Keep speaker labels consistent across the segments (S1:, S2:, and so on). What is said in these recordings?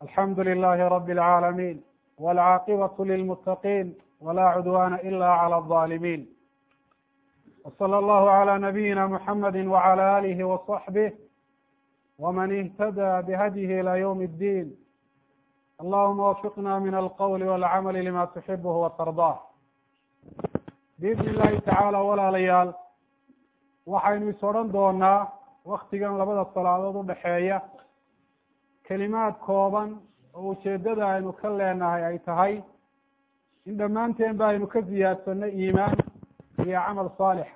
S1: alxamdu lilahi rabi اlcaalamiin wاlcaaqibaة lilmutaqiin wla cudwana ila clى الظalimin wslى allahu عlى nabiyina muxamadi wعlى alihi وصaxbih wman اhtadى bhadyihi ilى ywm اddin allahuma wafiqna min alqwl wاlcaml lima tuxibh watardah biidn illahi tacaala walaalayaal waxaynu is odhan doonaa waktigan labada salaadood udhaxeeya kelimaad kooban oo ujeedada aynu ka leenahay ay tahay in dhammaanteen ba aynu ka ziyaadsano iimaan iyo camal saalixa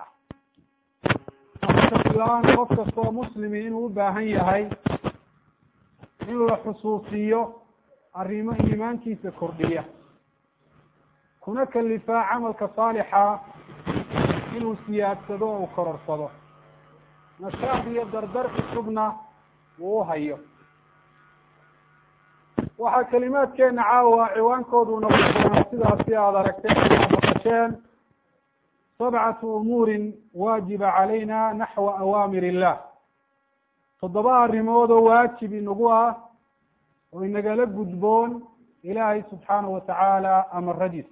S1: la-aan qof kastoo muslimi inuu u baahan yahay in la xusuusiyo arrimo iimaankiisa kordhiya kuna kalifaa camalka saalixa inuu siyaadsado oo uu kororsado nashaaq iyo dardar cusubna uu uhayo waxaa kelimaadkeena caawa ciwaankoodu noqon doonaa sidaasi aada aragteen aad maqasheen sabcatu umuurin waajiba calayna naxwa awaamir illah toddoba arrimood oo waajib inagu ah oo inagala gudboon ilaahay subxaanahu watacaala amaradiisa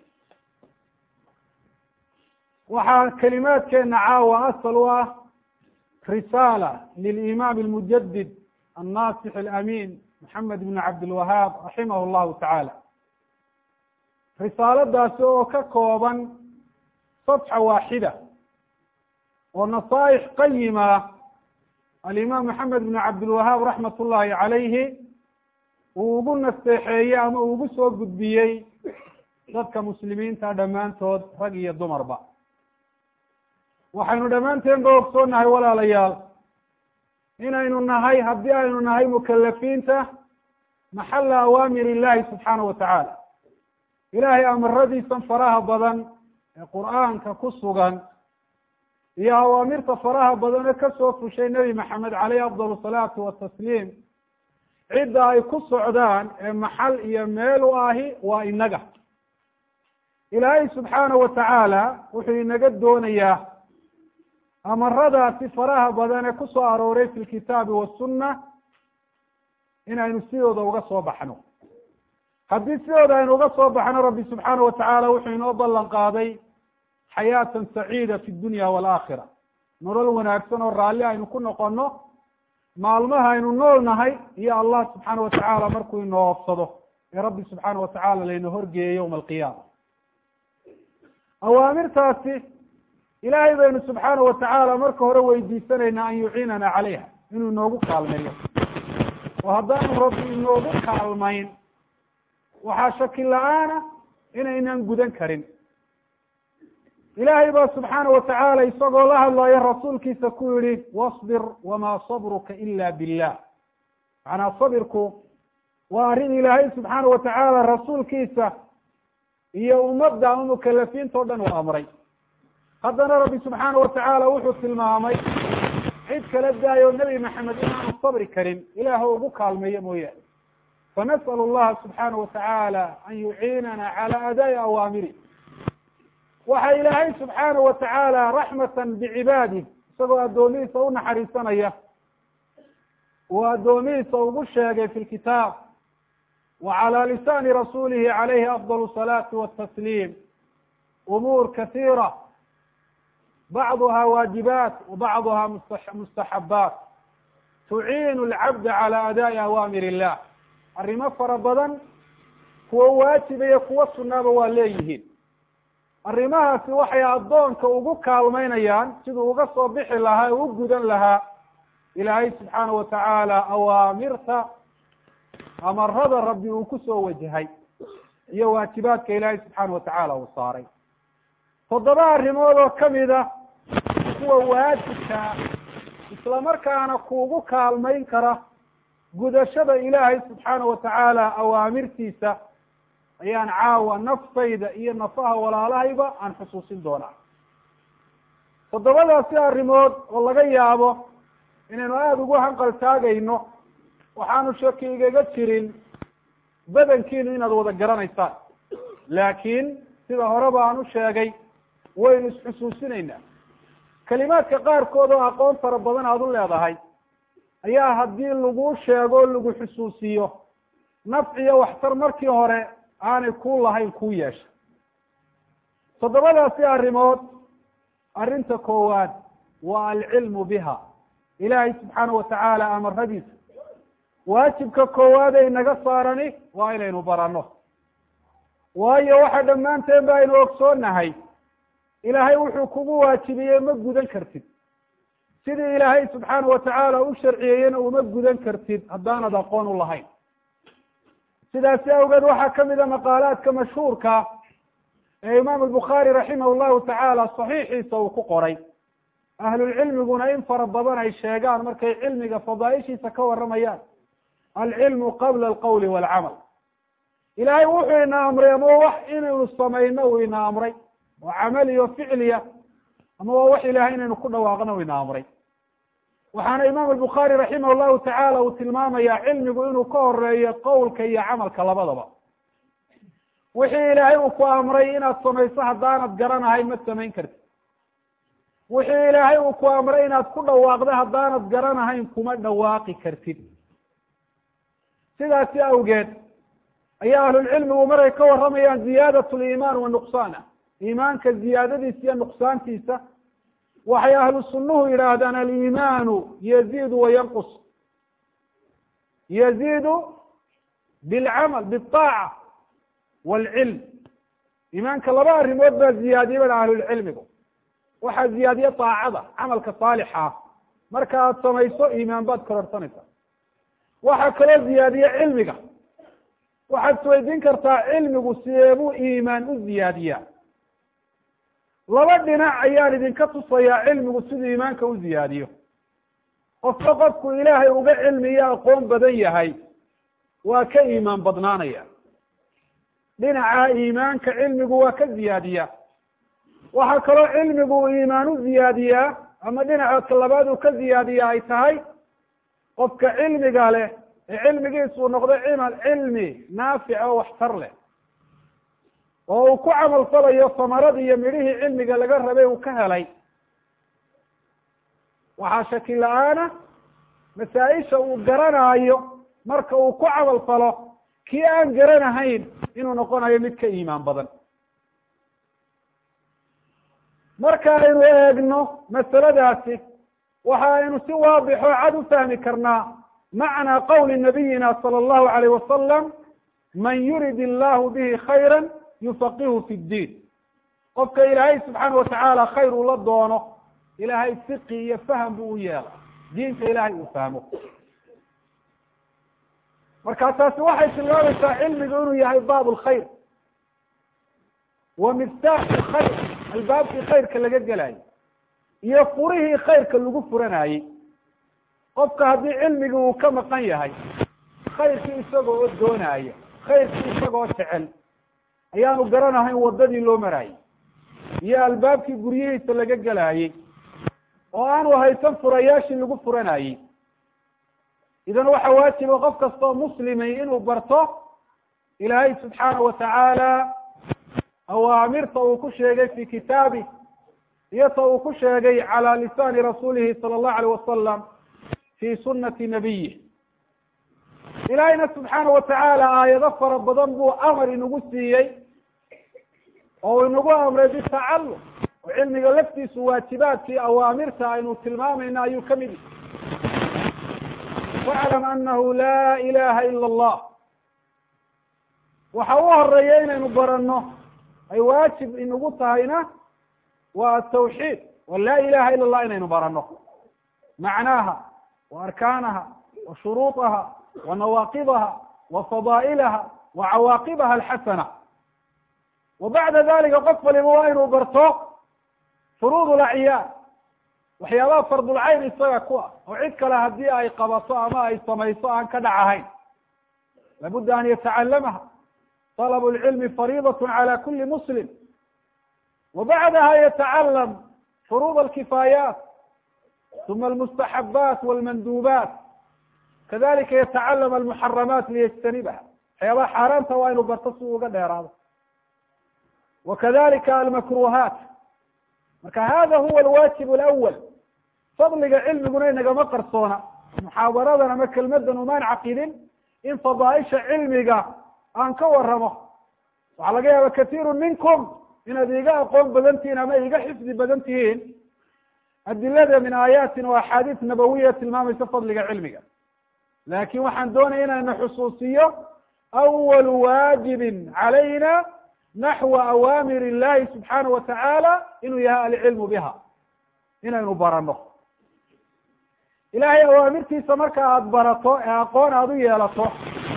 S1: waxaa kelimaadkeena caawa asal u ah risaala lilimaam almujadid annaasix alamin maxamed ibn cabdilwahaab raximah llahu tacaala risaaladaasi oo ka kooban safxa waaxida oo nasaaix qayima alimaam maxamed ibn cabdilwahaab raxmat ullahi calayhi uu ugu nasteexeeyey ama uu ugu soo gudbiyey dadka muslimiinta dhammaantood rag iyo dumarba waxaynu dhammaanteen ba ogsoonahay walaalayaal inaynu nahay haddii aynu nahay mukalafiinta maxalla awaamir illahi subxaanahu watacaala ilaahay amaradiisan faraha badan ee qur'aanka ku sugan iyo awaamirta faraha badan ee kasoo fushay nebi maxamed caleyhi afdal salaatu watasliim cidda ay ku socdaan ee maxal iyo meel u ahi waa inaga ilaahay subxaanahu watacaala wuxuu inaga doonayaa amaradaasi faraha badan ee ku soo arooray fi lkitaabi wasunna inaynu sidooda uga soo baxno haddii sidooda aynu uga soo baxno rabbi subxaana watacaala wuxuu inoo ballan qaaday xayaatan saciida fi dunya waalaakhira nolol wanaagsan oo raalli aynu ku noqono maalmaha aynu nool nahay iyo allah subxaana watacaala markuu inoo ofsado ee rabbi subxaana watacaala layna horgeeyo yowma alqiyaama awaamirtaasi ilaahay baynu subxaana watacaala marka hore weydiisanaynaa an yuciinana calayha inuu inoogu kaalmeeyo oo haddaanu rabbi inoogu kaalmayn waxaa shaki la-aana inaynan gudan karin ilaahay baa subxaana watacaala isagoo la hadlayo rasuulkiisa ku yihi wasbir wamaa sabruka ila billah macnaa sabirku waa arrin ilaahay subxaana watacaala rasuulkiisa iyo ummadda ama mukalafiinta o dhan uu amray haddana rabbi subxaana watacaala wuxuu tilmaamay cid kala daayo nebi maxamed inaanu sabri karin ilaah ugu kaalmeeyo mooyaane fanas'al allaha subxaana watacaala an yuciinana cala adaa'i awaamiri waxa ilaahay subxaana watacaala raxmatan bicibaadih isagoo addoomihiisa u naxariisanaya uu addoomihiisa ugu sheegay fi lkitaab wa cala lisaani rasuulihi calayhi afdal salaati watasliim umuur kasiira bacduha waajibaat wabacduha mustaxabaat tuciinu alcabda cala adaa'i awaamir illah arrimo fara badan kuwa waajiba iyo kuwa sunaaba waa leeyihiin arrimahaasi waxay addoonka ugu kaalmeynayaan siduu uga soo bixi lahaa u gudan lahaa ilaahay subxaana watacaala awaamirta amarada rabbi uu kusoo wajahay iyo waajibaadka ilaahay subxaana watacaala uu saaray toddoba arrimood oo kamid a kuwa waajibkaa isla markaana kuugu kaalmayn kara gudashada ilaahay subxaana watacaala awaamirtiisa ayaan caawa naftayda iyo nafaha walaalahayba aan xusuusin doonaa toddobadaasi arrimood oo laga yaabo inaynu aada ugu hanqal taagayno waxaanu shaki igaga jirin badankiinu inaad wada garanaysaan laakiin sida horeba aan u sheegay waynu isxusuusinaynaa kelimaadka qaarkood oo aqoon fara badan aada u leedahay ayaa haddii lagu sheego o lagu xusuusiyo nafciyo waxtar markii hore aanay kuu lahayn kuu yeesha toddobadaasi arrimood arrinta koowaad waa alcilmu biha ilaahay subxaana watacaala amaradiisa waajibka koowaad ay naga saarani waa inaynu baranno waayo waxa dhammaanteen ba aynu ogsoonahay ilaahay wuxuu kugu waajibiyey ma gudan kartid sidii ilaahay subxaana watacaala u sharciyeeyena uma gudan kartid haddaanad aqoon u lahayn sidaasi awgeed waxaa kamid a maqaalaadka mashhuurka ee imaam albukhaari raximah llahu tacaala saxiixiisa uu ku qoray ahlulcilmiguna in fara badan ay sheegaan markay cilmiga fadaaishiisa ka waramayaan alcilmu qabla alqawli waalcamal ilaahay wuxuu ina amray ama wax inaynu samayno uu ina amray oo camaliyo ficliya ama waa wax ilahay inaynu ku dhawaaqno uu ina amray waxaana imaam albukhaari raximah llahu tacaala uu tilmaamaya cilmigu inuu ka horeeyo qowlka iyo camalka labadaba wixii ilaahay uu ku amray inaad samayso haddaanad garanahayn ma samayn kartid wixii ilaahay uu ku amray inaad ku dhawaaqdo haddaanad garanahayn kuma dhawaaqi kartid sidaasi awgeed ayaa ahlulcilmigu maray ka waramayaan ziyaadat liimaan wa nuqsaana iimaanka ziyaadadiisa iyo nuqsaantiisa waxay ahlu sunnuhu yidhaahdaan aliimaanu yaziidu wa yanqus yaziidu bilcamal biaaca waalcilm iimaanka laba arrimood baa ziyaadiye baa ahlulcilmigu waxaa ziyaadiye daacada camalka saalixa ah marka aad samayso iimaan baad kororsanaysaa waxaa kaloo ziyaadiye cilmiga waxaad isweydiin kartaa cilmigu sideebuu iimaan u ziyaadiyaa laba dhinac ayaan idinka tusayaa cilmigu siduu iimaanka u ziyaadiyo qofka qofku ilaahay uga cilmiyo aqoon badan yahay waa ka iimaan badnaanaya dhinaca iimaanka cilmigu waa ka ziyaadiya waxaa kaloo cilmigu uu iimaan u ziyaadiyaa ama dhinaca labaad uu ka ziyaadiya ay tahay qofka cilmiga leh ee cilmigiisuu noqdo cimal cilmi naafic oo waxtar leh oo uu ku camal falayo samarada iyo midhihii cilmiga laga rabay uu ka helay waxaa shaki la-aana masaa-isha uu garanaayo marka uu ku camal falo kii aan garanahayn inuu noqonayo mid ka iimaan badan marka aynu eegno masaladaasi waxa aynu si waadixo cad u fahmi karnaa macnaa qawli nabiyina sala allahu alayh wasalam man yurid illahu bihi khayra yufaqihu fi ddiin qofka ilaahay subxaana watacaala khayr uu la doono ilaahay fiqi iyo faham buu u yeela diinta ilaahay uu fahmo marka taasi waxay tilmaamaysaa cilmigu inuu yahay baab lkhayr wa miftaaxu khayr albaabkii khayrka laga gelayo iyo furihii khayrka lagu furanayey qofka haddii cilmigii uu ka maqan yahay khayrkii isagoo oo doonaya khayrkii isagoo jecel ayaanu garanahayn waddadii loo maraayey iyo albaabkii guryihiisa laga gelaayey oo aanu haysan furayaashii lagu furanayey idan waxa waajiba qof kastoo muslimay inuu barto ilaahay subxaana watacaala awaamirta uu ku sheegay fi kitaabi iyo ta uu ku sheegay cala lisaani rasuulihi sala allahu alayh wasalam fi sunati nabiyih ilaahayna subxaana watacaala aayado fara badan buu amar inagu siiyey oo inagu amray bitacalum oo cilmiga laftiisu waajibaadkii awaamirta aynu tilmaamayna ayuu kamid yahy faclam anahu la ilaha ila allah waxa u horeeya inaynu baranno ay waajib inagu tahayna waa atawxiid wa laa ilaha ila allah inaynu baranno macnaaha wa arkaanaha wa shuruuطaha wa nawaaqidaha wa fadaa'ilaha wa cawaaqibaha alxasana wa bacda dalika qof waliba waa inuu barto furuud lacyaad waxyaabaha fardulcayn isaga ku ah oo cid kale haddii ay qabato ama ay samayso aan ka dhac ahayn labudda an yatacalamaha طلب العلم فريضة على كل مسلم وبعدها يتعلم فروض الكفايات ثم المستحبات والمندوبات كذلك يتعلم المحرمات ليجتنبها waxyaabaha xaaraanta waa inu barto si uga dheeraado وkadalika almakruhaat marka hada huwa alwajib اlأwl fadliga cilmiguna inagama qarsoona muxaadaradan ama kelmadan umaan caqidin in fadaaisha cilmiga aan ka waramo waxaa laga yaaba kathiiru minkum inaad iga aqoon badan tihiin ama iga xifdi badan tihiin adilada min aayaatin wa axaadiis nabawiya tilmaamaysa fadliga cilmiga laakin waxaan doonaya inayna xusuusiyo awalu waajibin calayna naxwa awaamir illahi subxaana wa tacaala inuu yahay alcilmu biha inaynu barano ilahay awaamirtiisa marka aada barato ee aqoon aada u yeelato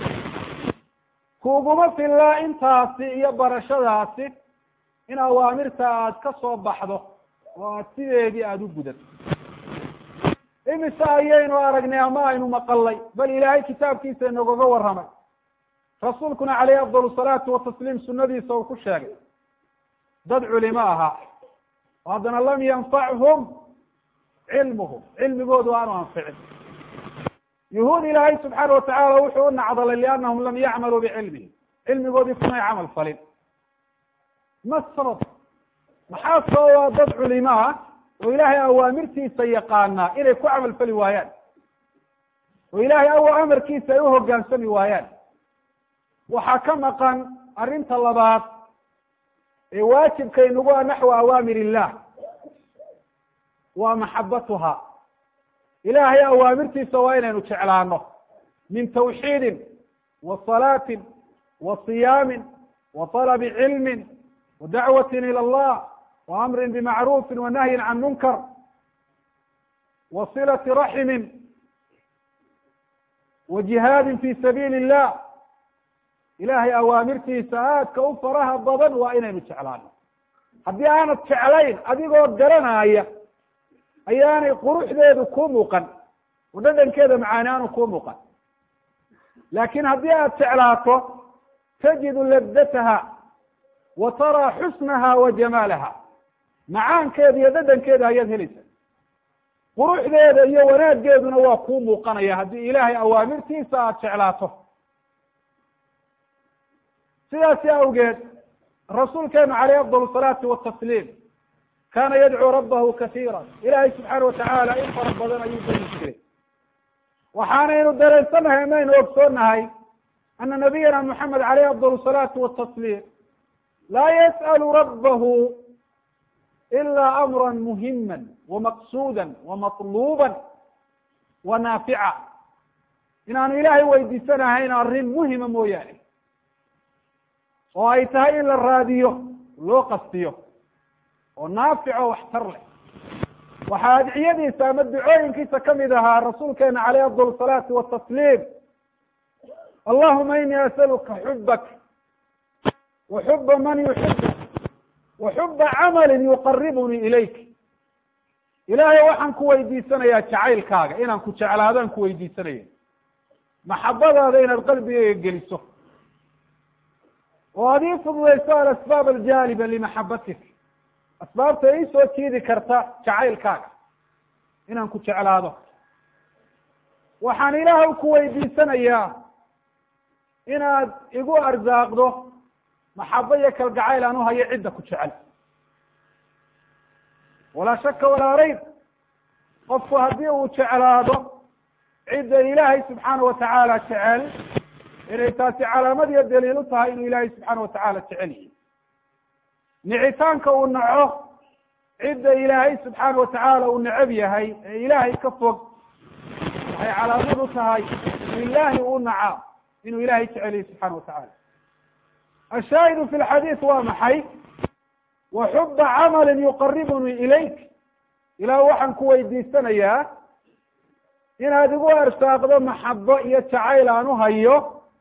S1: kuuguma filla intaasi iyo barashadaasi in awaamirta aad ka soo baxdo oo aad sideedii aada u gudato imise ayaynu aragnay ama aynu maqalay bal ilaahay kitaabkiisa inogaga warramay rasuulkuna caleyhi afdal salaatu watasliim sunadiisa uu ku sheegay dad culimo ahaa oo haddana lam yanfachum cilmuhum cilmigoodu aanu anficin yuhuud ilaahay subxaana watacaala wuxuu u nacdalay liannahum lam yacmaluu bicilmihi cilmigoodii kumay camal falin ma sabab maxaa sababa dad culimo ah oo ilaahay awaamirtiisa yaqaanaa inay ku camal fali waayaan oo ilaahay aw amarkiisa ay uhogaansami waayaan waxaa ka maqan arrinta labaad ee waajibkaynugu a naxwa awaamir illah waa maxabatuha ilaahay awaamirtiisa waa inaynu jeclaano min tawxiidin wa salaatin wa siyaamin wa talabi cilmin wa dacwatin ila allah wa amrin bimacruufin wa nahyin can munkar wa silati raximin wa jihaadin fi sabiili illah ilaahay awaamirtiisa aadka u faraha badan waa inaynu jeclaano haddii aanad jeclayn adigoo garanaya ayaanay quruxdeedu ku muuqan oo dhadhankeeda macaani aanu ku muuqan laakin haddii aad jeclaato tajidu ladataha wa taraa xusnaha wa jamaalaha macaankeeda iyo dhadhankeeda ayaad helaysa quruxdeeda iyo wanaaggeeduna waa kuu muuqanaya haddii ilaahay awaamirtiisa aada jeclaato sidaasi awgeed rasuulkeenu caleyh afdal salaatu watasliim kaana yadcuu rabbahu kasiira ilaahay subxaana watacaala in fara badan ayuu beri jiray waxaanaynu dareensanahay amaynu ogsoonahay ana nabiyana moxamed caleyh afdal salaatu watasliim laa yas'alu rabbahu ilaa amra muhima wamaqsuuda wamatluuba wa naafica inaanu ilaahay weydiisanahayn arrin muhima mooyaane oo ay tahay in la raadiyo loo qastiyo oo naafico waxtar leh waxaa adciyadiisa ama ducooyinkiisa kamid ahaa rasuulkeena caleyh afdal salaatu watasliim allahuma ini asaluka xubak wa xuba man yuxibuk wa xuba camalin yuqaribunii ilayk ilaahay waxaan ku weydiisanayaa jacaylkaaga inaan ku jeclaadaan ku weydiisanaya maxabadaada inaad qalbigeyga geliso oo ad ii fududayso alasbaab aljaaliba limaxabatik asbaabta ii soo jiidi karta jacaylkaaga inaan ku jeclaado waxaan ilaahay ku weydiisanayaa inaad igu arsaaqdo maxabo iyo kalgacayl aan uhayo cidda ku jecel walaa shaka walaa rayb qofku haddii uu jeclaado cidda ilaahay subxaana watacaala jecel inay taasi calaamad iyo daliil u tahay inuu ilaahay subxaana watacaala jecel yihi nicitaanka uu naco cidda ilaahay subxaana watacaala uu necab yahay ee ilaahay ka fog waxay calaamad u tahay in ilaahi uu naca inuu ilahay jecel yahi subxana watacaala ashaahidu fi lxadiis waa maxay wa xuba camalin yuqaribunii ilayk ilaah waxaan ku weydiisanayaa inaad igu arsaaqdo maxabo iyo jacayl aan uhayo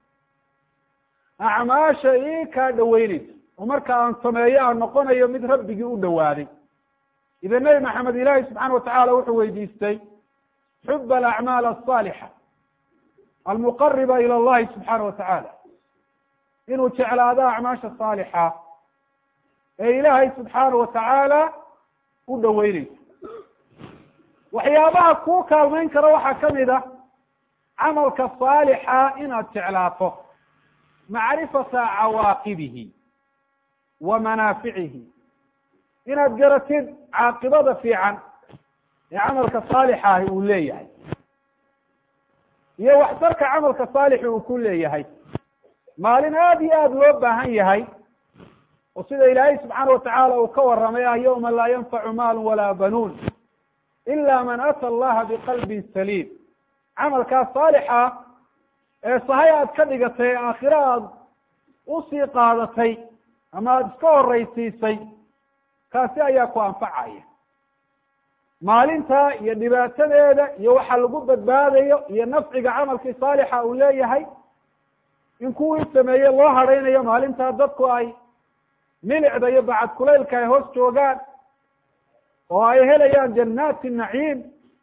S1: acmaasha ii kaa dhaweyneysa oo marka aan sameeyo aan noqonayo mid rabbigii u dhawaaday idan nebi maxamed ilaahi subxaana watacaala wuxuu weydiistay xuba alacmaal asaalixa almuqariba ila allahi subxaana watacaala inuu jeclaado acmaasha saalixa ee ilaahay subxaana watacaala u dhaweyneysa waxyaabaha kuu kaalmeyn kara waxaa kamid a camalka saalixa inaad jeclaato macrifata cawaaqibihi wa manaaficihi inaad garatid caaqibada fiican ee camalka saalixa ahi uu leeyahay iyo waxtarka camalka saalixi uu ku leeyahay maalin aada iyo aada loo baahan yahay oo sida ilaahay subxaana watacaala uu ka warramay ah yawma laa yanfacu maalu walaa banuun ila man ata allaha biqalbin saliim camalkaas saalixa ee sahay aad ka dhigatay aakhiro aad usii qaadatay ama aada iska horraysiisay kaasi ayaa ku anfacaya maalinta iyo dhibaatadeeda iyo waxa lagu badbaadayo iyo nafciga camalkii saalixa uu leeyahay in kuwii sameeye loo hadhaynayo maalintaa dadku ay milicda iyo bacad kulaylka ay hoos joogaan oo ay helayaan jannaati naciim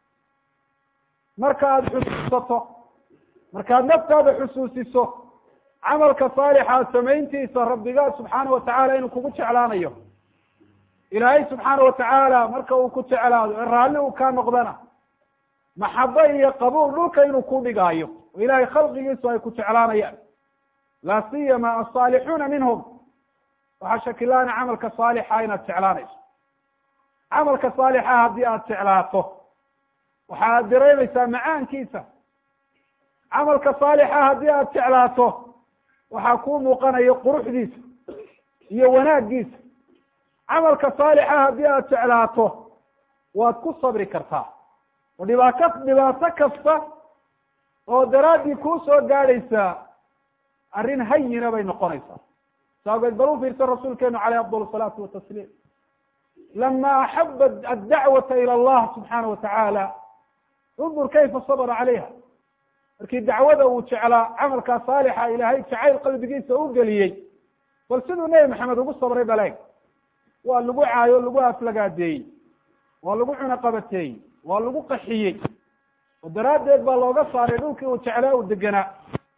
S1: marka aada xusuusato markaad naftaada xusuusiso camalka saalixa samayntiisa rabbigaa subxaana watacaala inuu kugu jeclaanayo ilaahay subxaana watacaala marka uu ku jeclaado ee raalli uu kaa noqdana maxabo iyo qabuul dhulka inuu ku dhigaayo oo ilahay khalqigiisu ay ku jeclaanayaan laa siyama asaalixuuna minhum waxaa shakilaana camalka saalixa inaad jeclaanayso camalka saalixa haddii aada jeclaato waxa aad dareemaysaa macaankiisa camalka saalixa haddii aada jeclaato waxaa kuu muuqanayo quruxdiisa iyo wanaaggiisa camalka saalixa haddii aada jeclaato waad ku sabri kartaa oo dhibaato dhibaato kasta oo daraaddii kuu soo gaadhaysaa arrin hayina bay noqonaysaa saageed bal u fiirsan rasuulkeenu caleyh afdal salaatu watasliim lama axaba addacwata ila allah subxaana watacaala undur kayfa sabra calayha markii dacwada uu jeclaa camalkaa saalixa ilaahay jacayl qalbigiisa u geliyey bal siduu nebi maxamed ugu sabray baleeg waa lagu caayo lagu aflagaadeeyey waa lagu cunaqabateeyey waa lagu qaxiyey oo daraaddeed baa looga saaray dhulkii uu jeclaa uu deganaa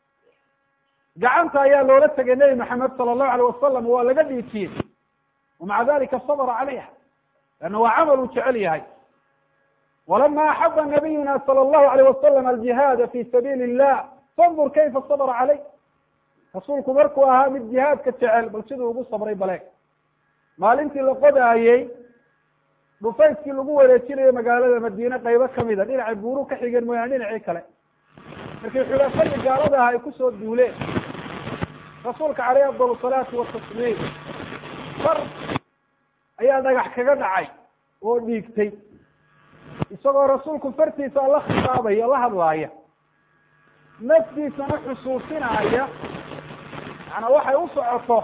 S1: gacanta ayaa loola tegay nebi maxamed sala allahu alayh wasalam waa laga dhiijiyey wamaca dalika sabra calayha leanna waa camal uu jecel yahay walama axaba nabiyuna sala allahu alayh wasalam aljihaada fi sabiili illah fandur kayfa sabra caleyh rasuulku markuu ahaa mid jihaadka jecel bal siduu ugu sabray baleeg maalintii la qodaayey dhufayskii lagu wareejinayo magaalada madiine qaybo kamida dhinacay buuru ka xigeen mooyaane dhinacii kale markii xulafadii gaalada ah ay kusoo duuleen rasuulka caleyh afdal salaatu watasliim far ayaa dhagax kaga dhacay oo dhiigtay isagoo rasuulku fartiisa la khitaabaya la hadlaaya naftiisana xusuusinaya macanaa waxay u socoto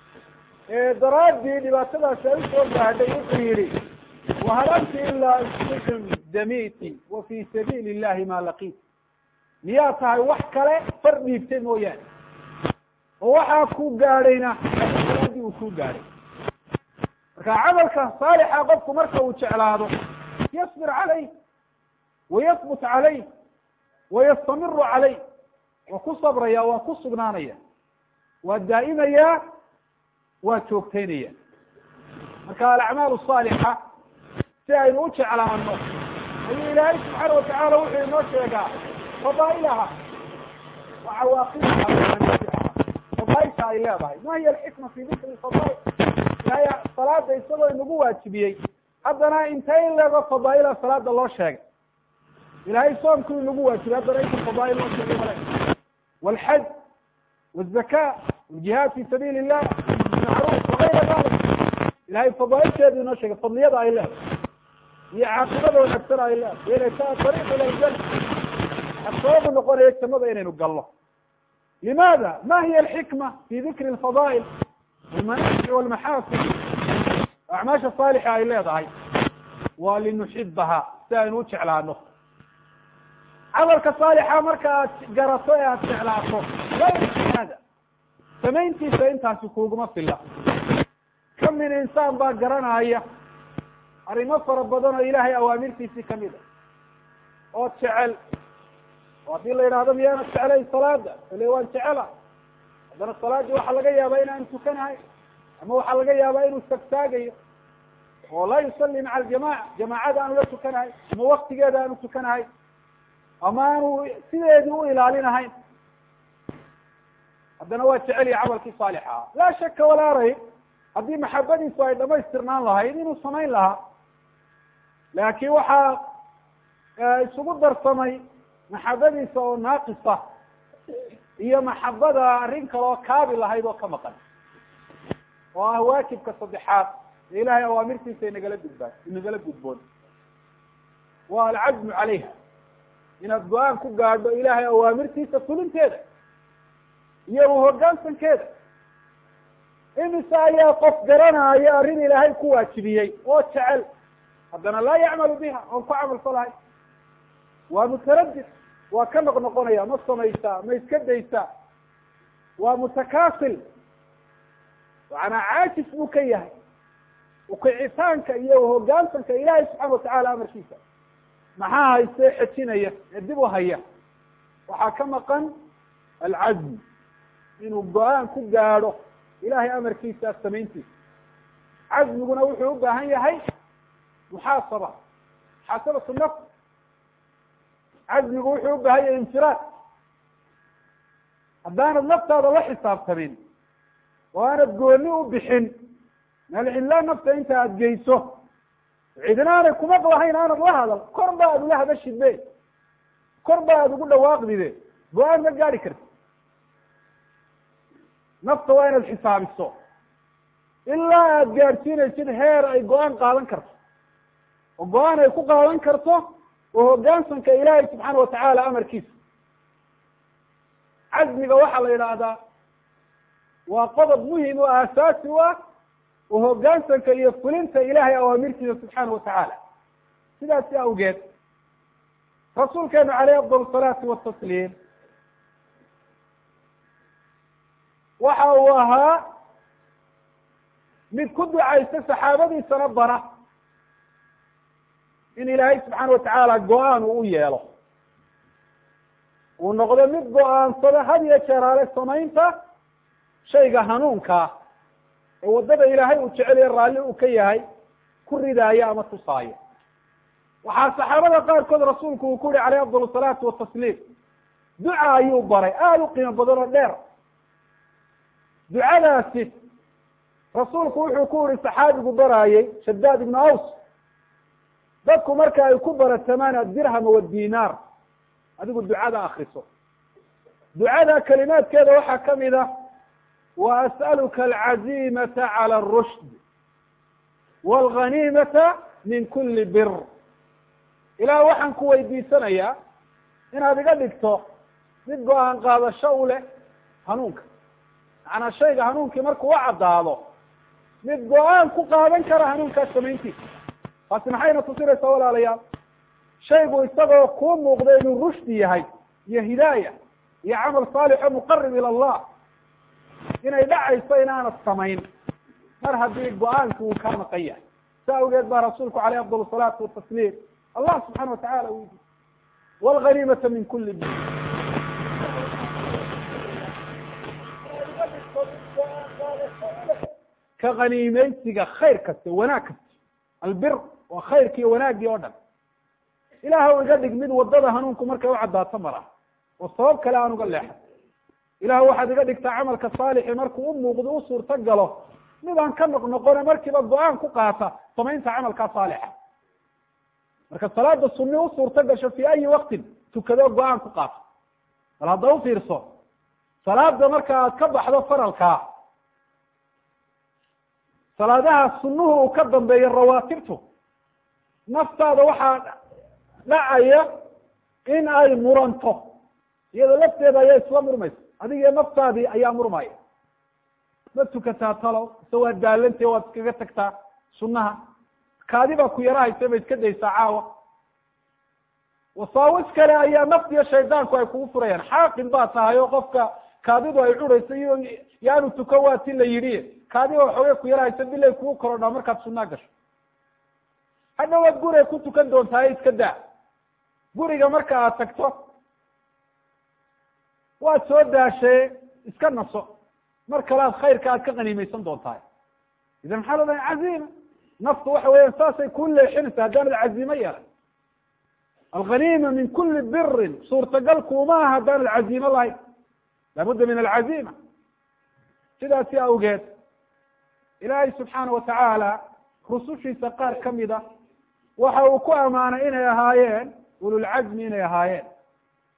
S1: daraaddii dhibaatadaasi ay usoo gaadhay wuxuu yihi wahal anti ilaa isticm damiti wa fi sabiili illahi ma laqiit miyaa tahay wax kale far dhiibtay mooyaane oo waxaa ku gaadhayna daraaddii uu ku gaadhay marka camalka saalixa qofku marka uu jeclaado yasbir calayh wayahbut calayh wayastamiru calayh waa ku sabraya waa ku sugnaanaya waa daa'imaya waa joogtaynaya marka alacmaal saalixa si aynu u jeclaano ayuu ilaahay subxaana watacaala wuxuu inoo sheegaa fadaa'ilaha wa cawaaqibaha fadaaisha ay leedahay ma hiya alxikma fi dikri fadaail ilahay salaada isagoo inagu waajibiyey haddana intay in leego fadaaila salaada loo sheegay ilahay soomku inagu waajibiyey haddana inta fadaail loo sheegay male walxaj wazaka waljihaad fi sabiili illah macruuf wagayra dalik ilahay fadaailkeedu inoo sheegay fadliyada ay leedahay iyo caaqibada wanaagsan ay leedahay iyo inay tahay ariiq ila ljana sababu noqonaya jannada inaynu galno limaada ma hiya alxikma fi dikri alfadaa'il walmanaafic walmaxaasin acmaasha saalixa ay leedahay waa linuxibaha si aynu u jeclaano camalka saalixa marka aad garato ee aada jeclaato layada samayntiisa intaasi kuuguma filla ka min insaan baa garanaya arrimo fara badan oo ilaahay awaamirtiisii kamid a oo jecel oo haddii la yidhahdo miyaana jeclayn salaada ile waan jecela haddana salaadii waxaa laga yaabaa inaan tukanahay ama waxaa laga yaabaa inuu tagtaagayo oo laa yusalli maca aljamaca jamaacada aanu la tukanahay ama waktigeeda aanu tukanahay ama aanu sideedii u ilaalinahayn haddana waa jeceliya camalkii saalixa ah laa shaka walaa rayb haddii maxabadiisu ay dhamaystirnaan lahayd inuu samayn lahaa laakiin waxaa isugu darsamay maxabadiisa oo naaqisa iyo maxabada arrin kaloo kaabi lahayd oo ka maqan oo ah waajibka saddexaad ee ilahay awaamirtiisa inagala gudbaan inagala gudboon waa alcazmu calayha inaad go-aan ku gaadho ilahay awaamirtiisa fulinteeda iyo uhogaansankeeda imise ayaa qof garanaayo arrin ilaahay ku waajibiyey oo jecel haddana laa yacmalu biha oon ku camal falahay waa mutaradid waa ka noq noqonaya ma samaysaa ma iska daysaa waa mutakaasil macanaa caajis buu ka yahay ukicitaanka iyo uhogaansanka ilaahay subxaana watacaala amarkiisa maxaa haystee xejinaya ee dib u haya waxaa ka maqan alcazm inuu go-aan ku gaadho ilahay amarkiisa samayntiisa cazmiguna wuxuu u baahan yahay muxaasaba muxaasabatu nafs cazmigu wuxuu u baahan yahay infiraad haddaanad naftaada la xisaabtamin oo aanad gooni u bixin malcilaa nafta inta aad geyso cidina aanay kumaqlahayn aanad la hadal kor ba ad ula hadashidbe kor ba aad ugu dhawaaqdide go-aan ma gaadi karti nafta waa inaad xisaabiso ilaa aad gaadhsiinaysid heer ay go-aan qaadan karto oo go-aan ay ku qaadan karto oo hogaansanka ilaahay subxaana watacaala amarkiisa cazmiga waxaa la yidhaahdaa waa qodob muhim oo aasaasi u ah oo hogaansanka iyo fulinta ilahay awaamirtiisa subxaana watacaala sidaasi awgeed rasuulkeenu caleyh afdal salaati watasliim waxa uu ahaa mid ku ducaysta saxaabadiisana bara in ilaahay subxaana watacaala go-aan uu u yeelo uu noqdo mid go-aansada had iyo jeeraale samaynta shayga hanuunkaa ee waddada ilaahay uu jeceliyo raalli uu ka yahay ku ridaayo ama tusaayo waxaa saxaabada qaarkood rasuulku uu ku yihi caleyh afdal salaatu watasliim duca ayuu baray aada u qiimo badan oo dheer ducadaasi rasuulku wuxuu ku yihi saxaabigu baraayey shadaad ibnu aws dadku marka ay ku baratamaan adirhama wadinaar adigu ducada akriso ducada kalimaadkeeda waxaa kamid ah wa as'aluka alcazimata cala arushd walghanimata min kuli bir ilaah waxaan ku weydiisanayaa inaad iga dhigto mid go-aan qaadasho u leh hanuunka macanaa shayga hanuunkii markuu u caddaado mid go-aan ku qaadan kara hanuunkaas samayntiisa taasi maxayna tusinaysaa walaalayaal shaygu isagoo kuu muuqda inuu rushdi yahay iyo hidaaya iyo camal saalixo muqarib ila allah inay dhacayso inaanad samayn mar haddii go-aanki uu kaa maqan yahay sa awgeed baa rasuulku caleyh afdal salaatu watasliim allah subxana watacala weydi walghanimata min kuli bi ka haniimeysiga khayr kasta wanaag kasta albir waa khayrki iyo wanaaggii oo dhan ilaahw iga dhig mid wadada hanuunku markay u caddaato mara oo sabab kale aan uga leexan ilaah waxaad iga dhigtaa camalka saalixi markuu u muuqdo u suurto galo mid aan ka noq noqone markiiba go-aan ku qaata samaynta camalkaa saalixa marka salaada sunni u suurto gasho fi ayi waktin tukado go-aan ku qaata bal hadda u fiirso salaada marka aad ka baxdo faralkaa salaadaha sunuhu uu ka dambeeyo rawaatibtu naftaada waxaa dhacaya in ay muranto iyadoo lafteeda ayaa isla murmaysa adigiyo naftaadii ayaa murmaya ma tukataa talow ise waad daalantay waad iskaga tagtaa sunaha kaadi baa ku yarahaysa ma iska daysaa caawa wasaawis kale ayaa naftiyo shaydaanku ay kugu furayaan xaaqin baa tahay oo qofka kaadidu ay curayso iyo yaanu tuko waa ti la yidhi kaadiba waxoogay ku yarahaysa bilay kugu korodhaa markaad sunaa gasho hadhowaad guriga ku tukan doontaa e iska daa guriga marka aad tagto waad soo daashee iska naso mar kale aad khayrka aad ka qaniimeysan doontahay idan maxaa la dhahay caziima naftu waxa weeyaan saasay kuu leexinaysa haddaanad caziimo yeelan alghaniima min kuli birin suurtagal kuuma aha haddaanad caziimo lahayn laabudda min alcaziima sidaasi awgeed ilaahay subxaana watacaala rusushiisa qaar kamid a waxa uu ku amaanay inay ahaayeen ululcazmi inay ahaayeen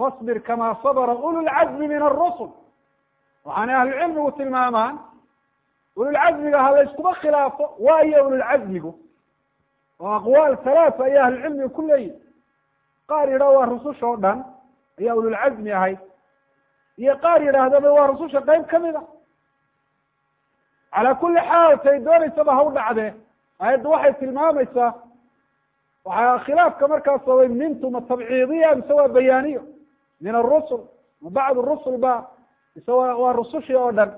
S1: fasbir kama sabra ululcazmi min arusul waxaanay ahlucilmigu tilmaamaan ululcazmiga ha la yskuma khilaafo waayo ululcazmigu oo aqwaal halaata ayaa ahlucilmiga ku leeyihi qaar yidhah waa rususha o dhan ayaa ululcazmi ahayd iyo qaar yidhaahdaba waa rususha qeyb kamid a calaa kuli xaal tay doonaysaba ha u dhacdee ayadda waxay tilmaamaysaa waxaa khilaafka markaa sababay mintu ma tabciidiya mise waa bayaaniyo min arusul ma bacd rusul ba mise wa waa rusushii oo dhan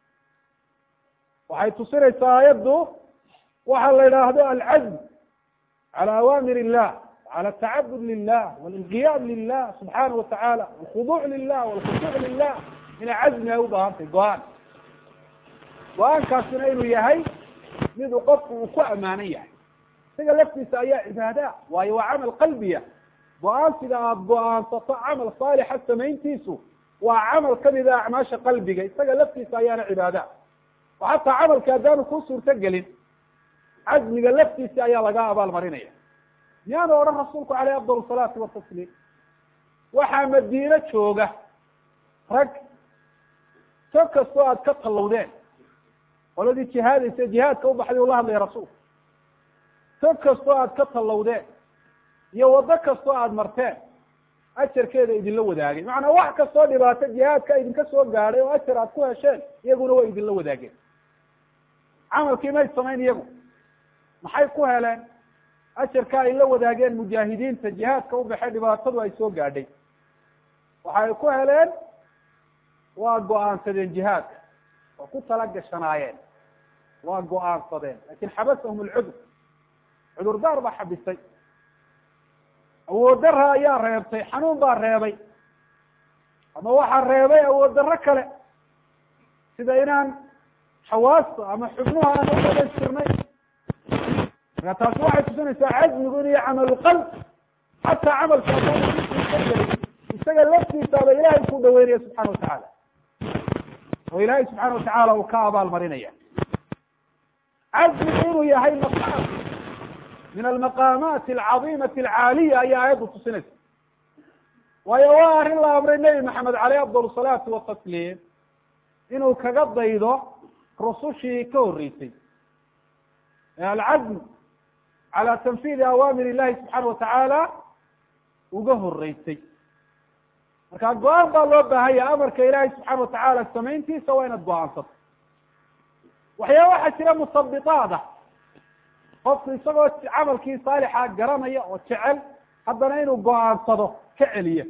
S1: waxay tusinaysaa ayaddu waxa la yidhaahdo alcazm cala awaamir illah cala atacabud lilah walinqiyaad lilah subxaana watacaala walkhuduuc lilah walkhushuuc lilah inay cazmi ay u baahantay go-aan go-aankaasina inuu yahay miduu qofku uu ku ammaanan yahay isaga laftiisa ayaa cibaada waayo waa camal qalbiya go-aansiga aada go-aansato camal saalixa samayntiisu waa camal kamida acmaasha qalbiga isaga laftiisa ayaana cibaada oo xataa camalka haddaanu ku suurto gelin cazmiga laftiisa ayaa laga abaal marinaya miyaanu odhan rasuulku caleyh afdal salaati watasliim waxaa madiino jooga rag so kastoo aad ka tallawdeen qoladii jihaadaysa jihaadka u baxday ula hadlaya rasuulku so kastoo aad ka tallawdeen iyo waddo kastoo aada marteen ajarkeeda idinla wadaagay macanaa wax kastoo dhibaato jihaadka idinka soo gaadhay oo ajar aad ku hesheen iyaguna way idinla wadaageen camalkii may samayn iyagu maxay ku heleen ajarka ay la wadaageen mujaahidiinta jihaadka u baxay dhibaatadu ay soo gaadhay waxay ku heleen waa go-aansadeen jihaadka oo ku tala gashanaayeen waa go-aansadeen lakin xabasahum alcudur cudurdaar baa xabisay awood dara ayaa reebtay xanuun baa reebay ama waxaa reebay awood darro kale sida inaan xawaasta ama xubnuha aan u dhamaystirnay marka taasi waxay tusinaysaa cazmigu in iyo camalulqalb xataa camalka gelin isaga laftiisaaba ilaahay ku dhaweynaya subxana watacaala oo ilaahay subxaana watacaala uu ka abaal marinaya cazmigu inuu yahay maqaam min almaqaamaati alcadiimati alcaaliya ayaa aayaddu tusinaysa waayo waa arrin la amray nebi maxamed caleyh afdal salaatu watasliim inuu kaga daydo rusushii ka horreysay alcazm cala tanfiidi awaamir illahi subxaana watacaala uga horeysay marka go-aan baa loo baahanya amarka ilaahay subxaana watacaala samayntiisa waa inaad go-aansato waxyaaba waxaa jira musabiaad ah qofku isagoo camalkii saalixa garanaya oo jecel haddana inuu go-aansado ka celiya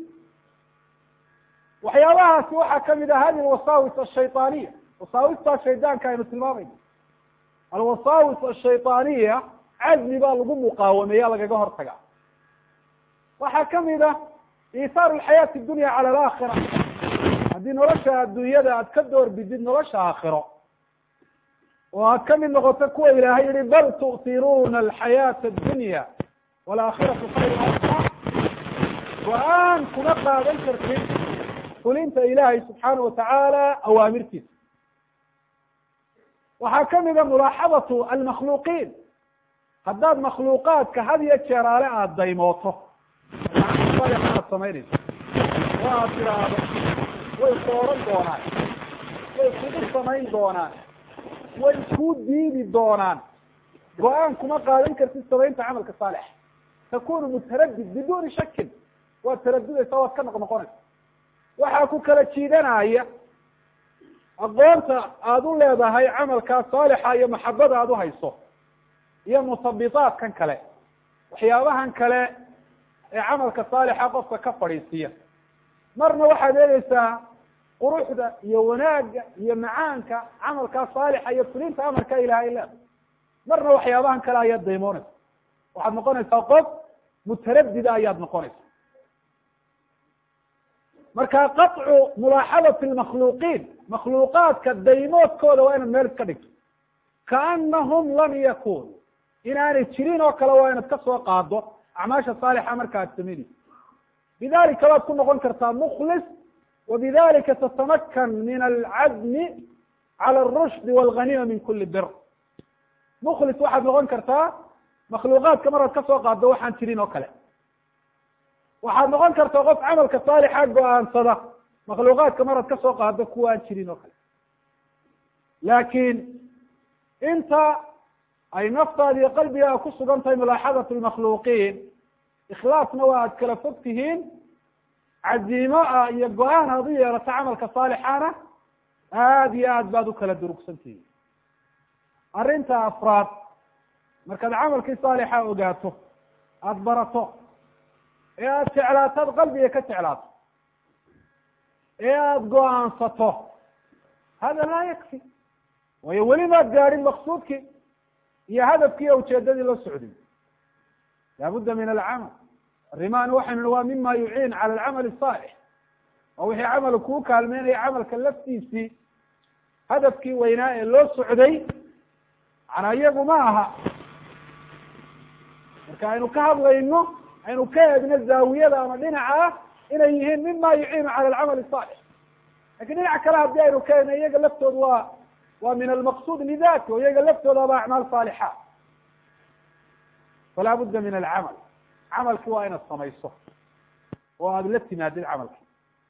S1: waxyaabahaasi waxaa kamid ah hadi alwasaawis ashayطaaniya wasaawista shaydaanka aynu tilmaamayno alwasaawis ashayطaaniya cazmi baa lagu muqaawameeya lagaga hortaga waxaa kamid ah isaaru alxayaati dunya cala alaakhira haddii nolosha adduunyada aad ka door bidid nolosha aakhiro oo aad kamid noqoto kuwa ilaahay yihi bal tu'tiruuna alxayaata addunya waalaakhiratu khayr abqa go-aan kuma qaadan kartid fulinta ilaahay subxaana watacaala awaamirtiisa waxaa kamid a mulaaxadatu almakhluuqiin haddaad makhluuqaadka had iyo jeeraale aada daymooto aad samaynayso oo aad tidhaahdo way sooran doonaan way kugu samayn doonaan way kuu diidi doonaan go-aan kuma qaadan kartid samaynta camalka saalix takunu mutaradid biduuni shakin waad taradudaysaa waad ka noq noqonaysa waxaa ku kala jiidanaya aqoonta aada u leedahay camalkaa saalixa iyo maxabada aada uhayso iyo musabiaadkan kale waxyaabahan kale ee camalka saalixa qofka ka fadhiisiya marna waxaad eegeysaa quruxda iyo wanaagga iyo macaanka camalkaa saalixa iyo fulinta amarka ilahay leeda marna waxyaabahan kale ayaad daymoonaysa waxaad noqonaysaa qof mutaradida ayaad noqonaysa marka qaطcu mulaaxadati lmakhluuqiin makhluuqaadka daymoodkooda waa inaad meel iska dhigto kaanahum lam yakunu inaanay jirin oo kale waa inaad kasoo qaado acmaasha saalixa marka ad samaynaysa bidalika waad ku noqon kartaa muklis wabidalika tatamakan min alcazmi cala arushdi walganima min kuli bir muklis waxaad noqon kartaa makhluuqaadka maraad kasoo qaado waxaan jirin oo kale waxaad noqon karta qof camalka saalixa go-aansada makhluuqaadka maraad ka soo qaado kuwa aan jirin oo kale laakiin inta ay naftaada iyo qalbigaa ku sugan tahay mulaaxadatu lmakhluuqiin ikhlaasna waa aad kala fog tihiin caziimo ah iyo go-aan aad u yeelato camalka saalixana aada iyo aad baad u kala durugsan tihiin arrinta afraad markaad camalkii saalixa ogaato aada barato ee aada jeclaato ad qalbiga ka jeclaato ee aada go-aansato hada laa yakfi waayo weli maad gaadhin maqsuudkii iyo hadafkii iyo ujeedadii la socday laabudda min alcamal arrimaani waxaynu nihi waa mima yuciin cala alcamal asaalix oo wixii camal kuu kaalmeynaya camalka laftiisii hadafkii weynaa ee loo socday manaa iyagu ma aha marka aynu ka hadlayno aynu ka eegno zaawiyada ama dhinaca ah inay yihiin mima yuciinu cala alcamal asaalix lakin dhinaca kale haddii aynu ka eegno iyaga laftooda waa waa min almaqsuud lidati o iyaga laftoodaba acmaal saalixaat falaa budda min alcamal camalki waa inaad samayso oo aada la timaadid camalki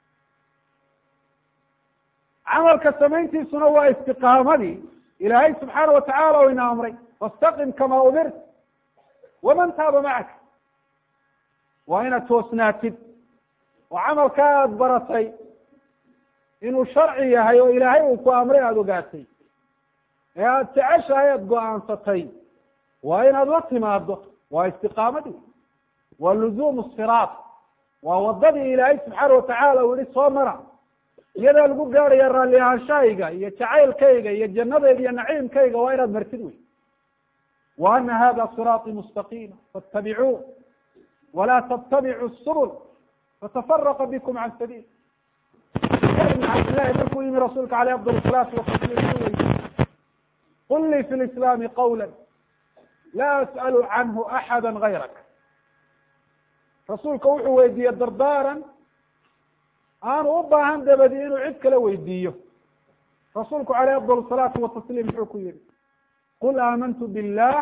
S1: camalka samayntiisuna waa istiqaamadii ilaahay subxaana watacala o ina amray fastaqim kama umirt waman taaba macaka waa inaad toosnaatid oo camalkaa aada baratay inuu sharci yahay oo ilaahay uu ku amray aada ogaatay ee aada jeceshahay aada go-aansatay waa inaad la timaado waa istiqaamadii waa luzuumu siraat waa wadadii ilaahay subxaana watacaala uu yihi soo mara iyadaa lagu gaaraya raalli ahaanshahayga iyo jacaylkayga iyo jannadayda iyo naciimkayga waa inaad martid wey wa ana hada siraaطii mustaqiima faاtabicuu walaa ttabicuu subul fatafaraqa bikum can sabiil ibn cabdillahi markuu yimi rasuulka aleyh afdal salaatu watasliim u weydi qul lii fi lislaami qawla laa as'alu canhu axada gayrak rasuulka wuxuu weydiiye dardaaran aanu u baahan dabadi inuu cid kale weydiiyo rasuulku aleyh afdal salaatu watasliim muxuu ku yihi qul aamantu billah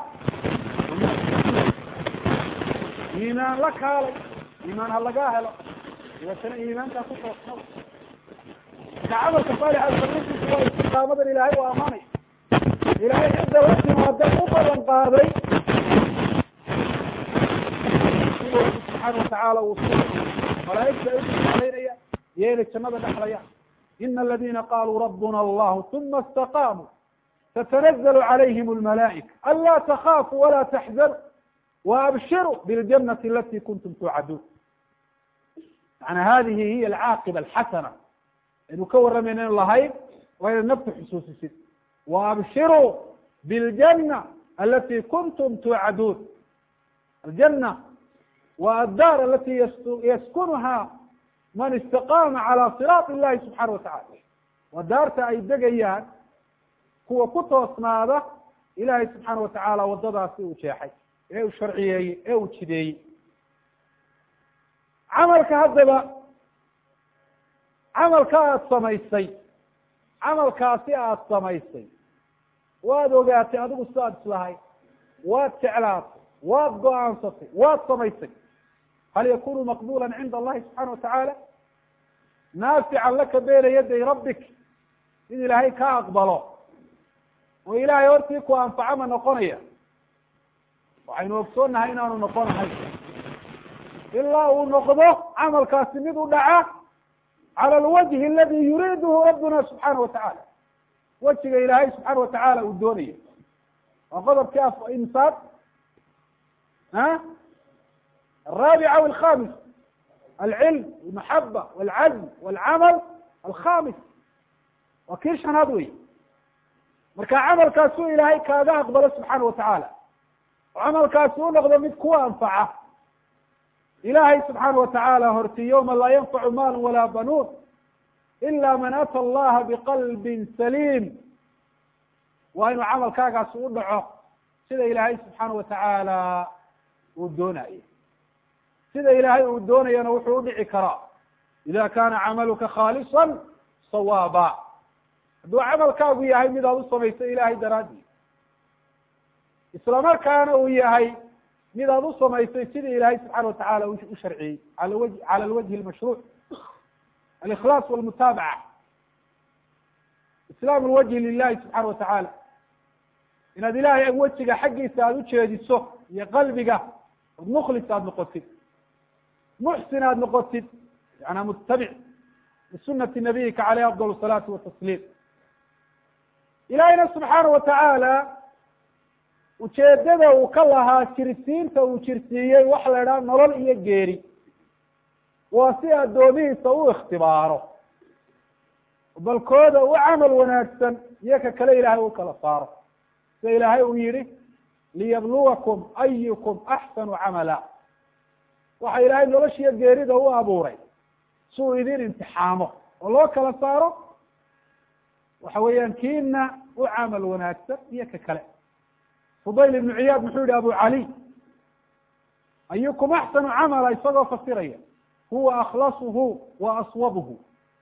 S1: iimaan la kaalay iimaan ha lagaa helo dabeetana iimaankaa ku toosna marka camalka saalixa samaysiisa waa istiqaamadan ilaahay u amaanay ilaahay cidda la timaada u balan qaaday subxaana watacaala uu malaaigta ay ualaynaya iyo inay jannada dhexlayaan ina aladina qaluu rabuna allahu uma istaqaamuu tatanazl calayhim almalaa'ika anlaa takhaafuu walaa taxzanuu waabshiruu biljanati alati kuntum tuucaduun yani hadihi hiya alcaaqiba alxasana aynu ka warramayna inu lahayd waa inaad nafta xusuusisid waabshiruu biاljana alati kuntum tuucaduun aljana wa addaar alati yaskunuha man istaqaama calى siraaط illahi subxaana watacala waa daarta ay degayaan kuwa ku toosnaada ilahay subxaana watacaala wadadaasi uu jeexay ee uu sharciyeeyey ee uu jideeyey camalka haddaba camalka aada samaysay camalkaasi aada samaysay waad ogaatay adigu sidaad islahay waad jeclaatay waad go-aansatay waad samaysay hal yakunu maqbula cinda allahi subxaana watacaala naafican laka beyna yaday rabbik in ilaahay ka aqbalo oo ilaahay hortii ku anfaco ma noqonaya waxaynu ogsoonnahay inaanu noqonahay ilaa uu noqdo camalkaasi mid u dhaca cala alwajhi aladi yuriiduhu rabbuna subxaana watacaala wejiga ilaahay subxaana watacaala uu doonayo waa qodobkii imsaad a الرابع أو الخامس العلم المحبة والعزم والعمل الخامس waa kii shanaad wey marka camalkaasu ilaahay kaaga aqbalo subxaana watacaala oo camalkaasi u noqdo mid ku anfaca ilahay subxaana watacaala horti yawma laa yanfacu maal walaa banuun ila man ata allaha biqalbin saliim waa inuu camalkaagaasi u dhaco sida ilaahay subxaana watacaala uu doonayo sida ilaahay uu doonayana wuxuu udhici karaa ida kana camaluka khaalisa sawaaba hadduu camalkaagu yahay mid aad u samayso ilahay daraadii isla markaana uu yahay mid aad u samaysay sidii ilaahay subxaana watacala u sharciyey ala w cala alwajhi almashruuc alikhlaas walmutaabaca islaam lwajhi lilahi subxaana watacala inaad ilahay wejiga xaggiisa aada ujeediso iyo qalbiga od mukhlis aada noqotid muxsin aada noqotid yana mutabic lisunati nabiyika caleyh afdal salaatu watasliim ilahayna subxaana watacaala ujeedada uu ka lahaa jirsiinta uu jirsiiyey waxa la idhaha nolol iyo geeri waa si addoomihiisa u ikhtibaaro balkooda u camal wanaagsan iyo ka kale ilaahay u kala saaro sida ilaahay uu yihi liyabluwakum ayukum axsanu camala waxa ilaahay noloshiyo geerida u abuuray si uu idin imtixaamo oo loo kala saaro waxa weeyaan kiina u camal wanaagsan iyo ka kale fudayl ibnu ciyaad muxuu yihi abu cali ayukum axsanu camala isagoo fasiraya huwa akhlasuhu wa aswabuhu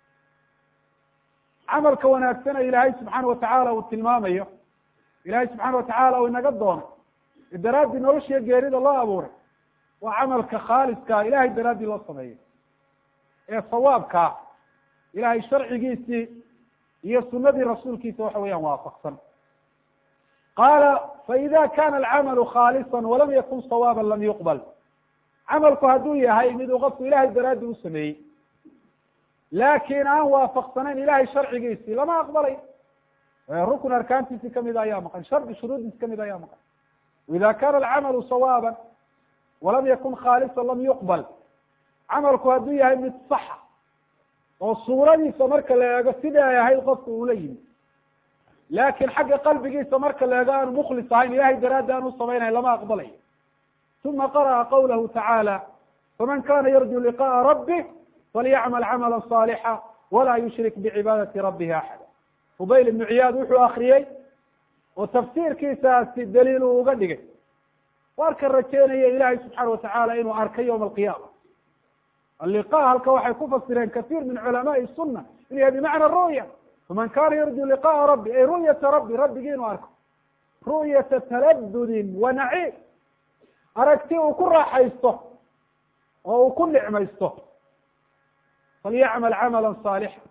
S1: camalka wanaagsana ilaahay subxaana watacaala uu tilmaamayo ilahay subxaana watacaala uu inaga doonay ee daraaddii noloshiyo geerida loo abuuray waa camalka khaaliskaa ilahay daraaddii loo sameeyey ee sawaabkaa ilahay sharcigiisii iyo sunadii rasuulkiisa waxa weeyaan waafaqsan qaala faida kana alcamalu khaalisa walam yakun sawaaba lam yuqbal camalku hadduu yahay mid uu qofku ilahay daraaddi u sameeyey laakin aan waafaqsanayn ilahay sharcigiisii lama aqbalay rukn arkaantiisi kamid ayaa maqan shardi shuruudiisi kamid ayaa maqan ida kana alcamalu sawaaba walam yakun khaalisa lam yuqbal camalku hadduu yahay mid saxa oo suuradiisa marka la eego sidai ay ahayd qofku uula yimi laakin xagga qalbigiisa marka la eego aanu mukhlis ahayn ilahay daraaddi aan u samaynayn lama aqbalayo uma qara'a qawlahu tacaala faman kana yarju liqa'a rabbih falyacmal camala صaalixa walaa yushrik bicibaadati rabbihi axada fudayl ibnu ciyaad wuxuu akriyey oo tafsiirkiisaasi daliil uu uga dhigay warka rajeynaya ilahay subxaana watacaala inuu arkay yowma alqiyaama alliqa halka waxay ku fasireen kasiir min culamaai sunna inuu yahay bimacna ru'ya faman kana yarju liqa'a rabbi ay ru'yata rabbi rabbigii inuu arko ru'yata taladudin wa naciim aragti uu ku raaxaysto oo uu ku nicmaysto falyacmal camala saalixa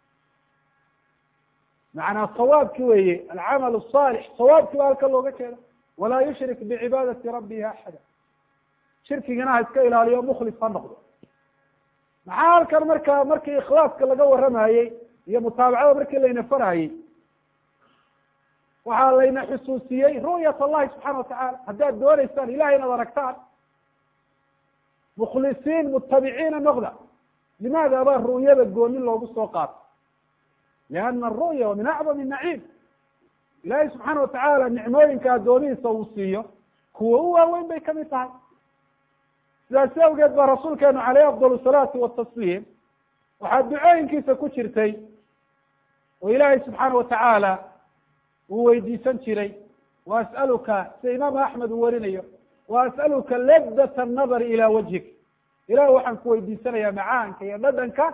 S1: macnaa sawaabki weeye alcamal saalix sawaabkii baa halka looga jeeda walaa yushrik bicibaadati rabbihi axada shirkigana ha iska ilaaliyo mukhlis ha noqdo maxaa halkan marka markii ikhlaaska laga waramayey iyo mutaabacada markii layna farayey waxaa layna xusuusiyey ru'yat allahi subxana watacala haddaad dooneysaan ilahay inaad aragtaan mukhlisiin mutabiciina noqda limaada baa ru'yada gooni loogu soo qaato liana aru'ya wa min acdam naciim ilahay subxaana watacaala nicmooyinka addoomihiisa uu siiyo kuwa u waaweyn bay kamid tahay sidaasi awgeed baa rasuulkeenu caleyh afdal salaatu watasliim waxaa ducooyinkiisa ku jirtay oo ilaahay subxaana watacaala uu weydiisan jiray wa as'aluka sida imaam axmed uu warinayo wa as'aluka ladat annadari ila wajhik ilaah waxaan ku weydiisanayaa macaanka iyo dhadhanka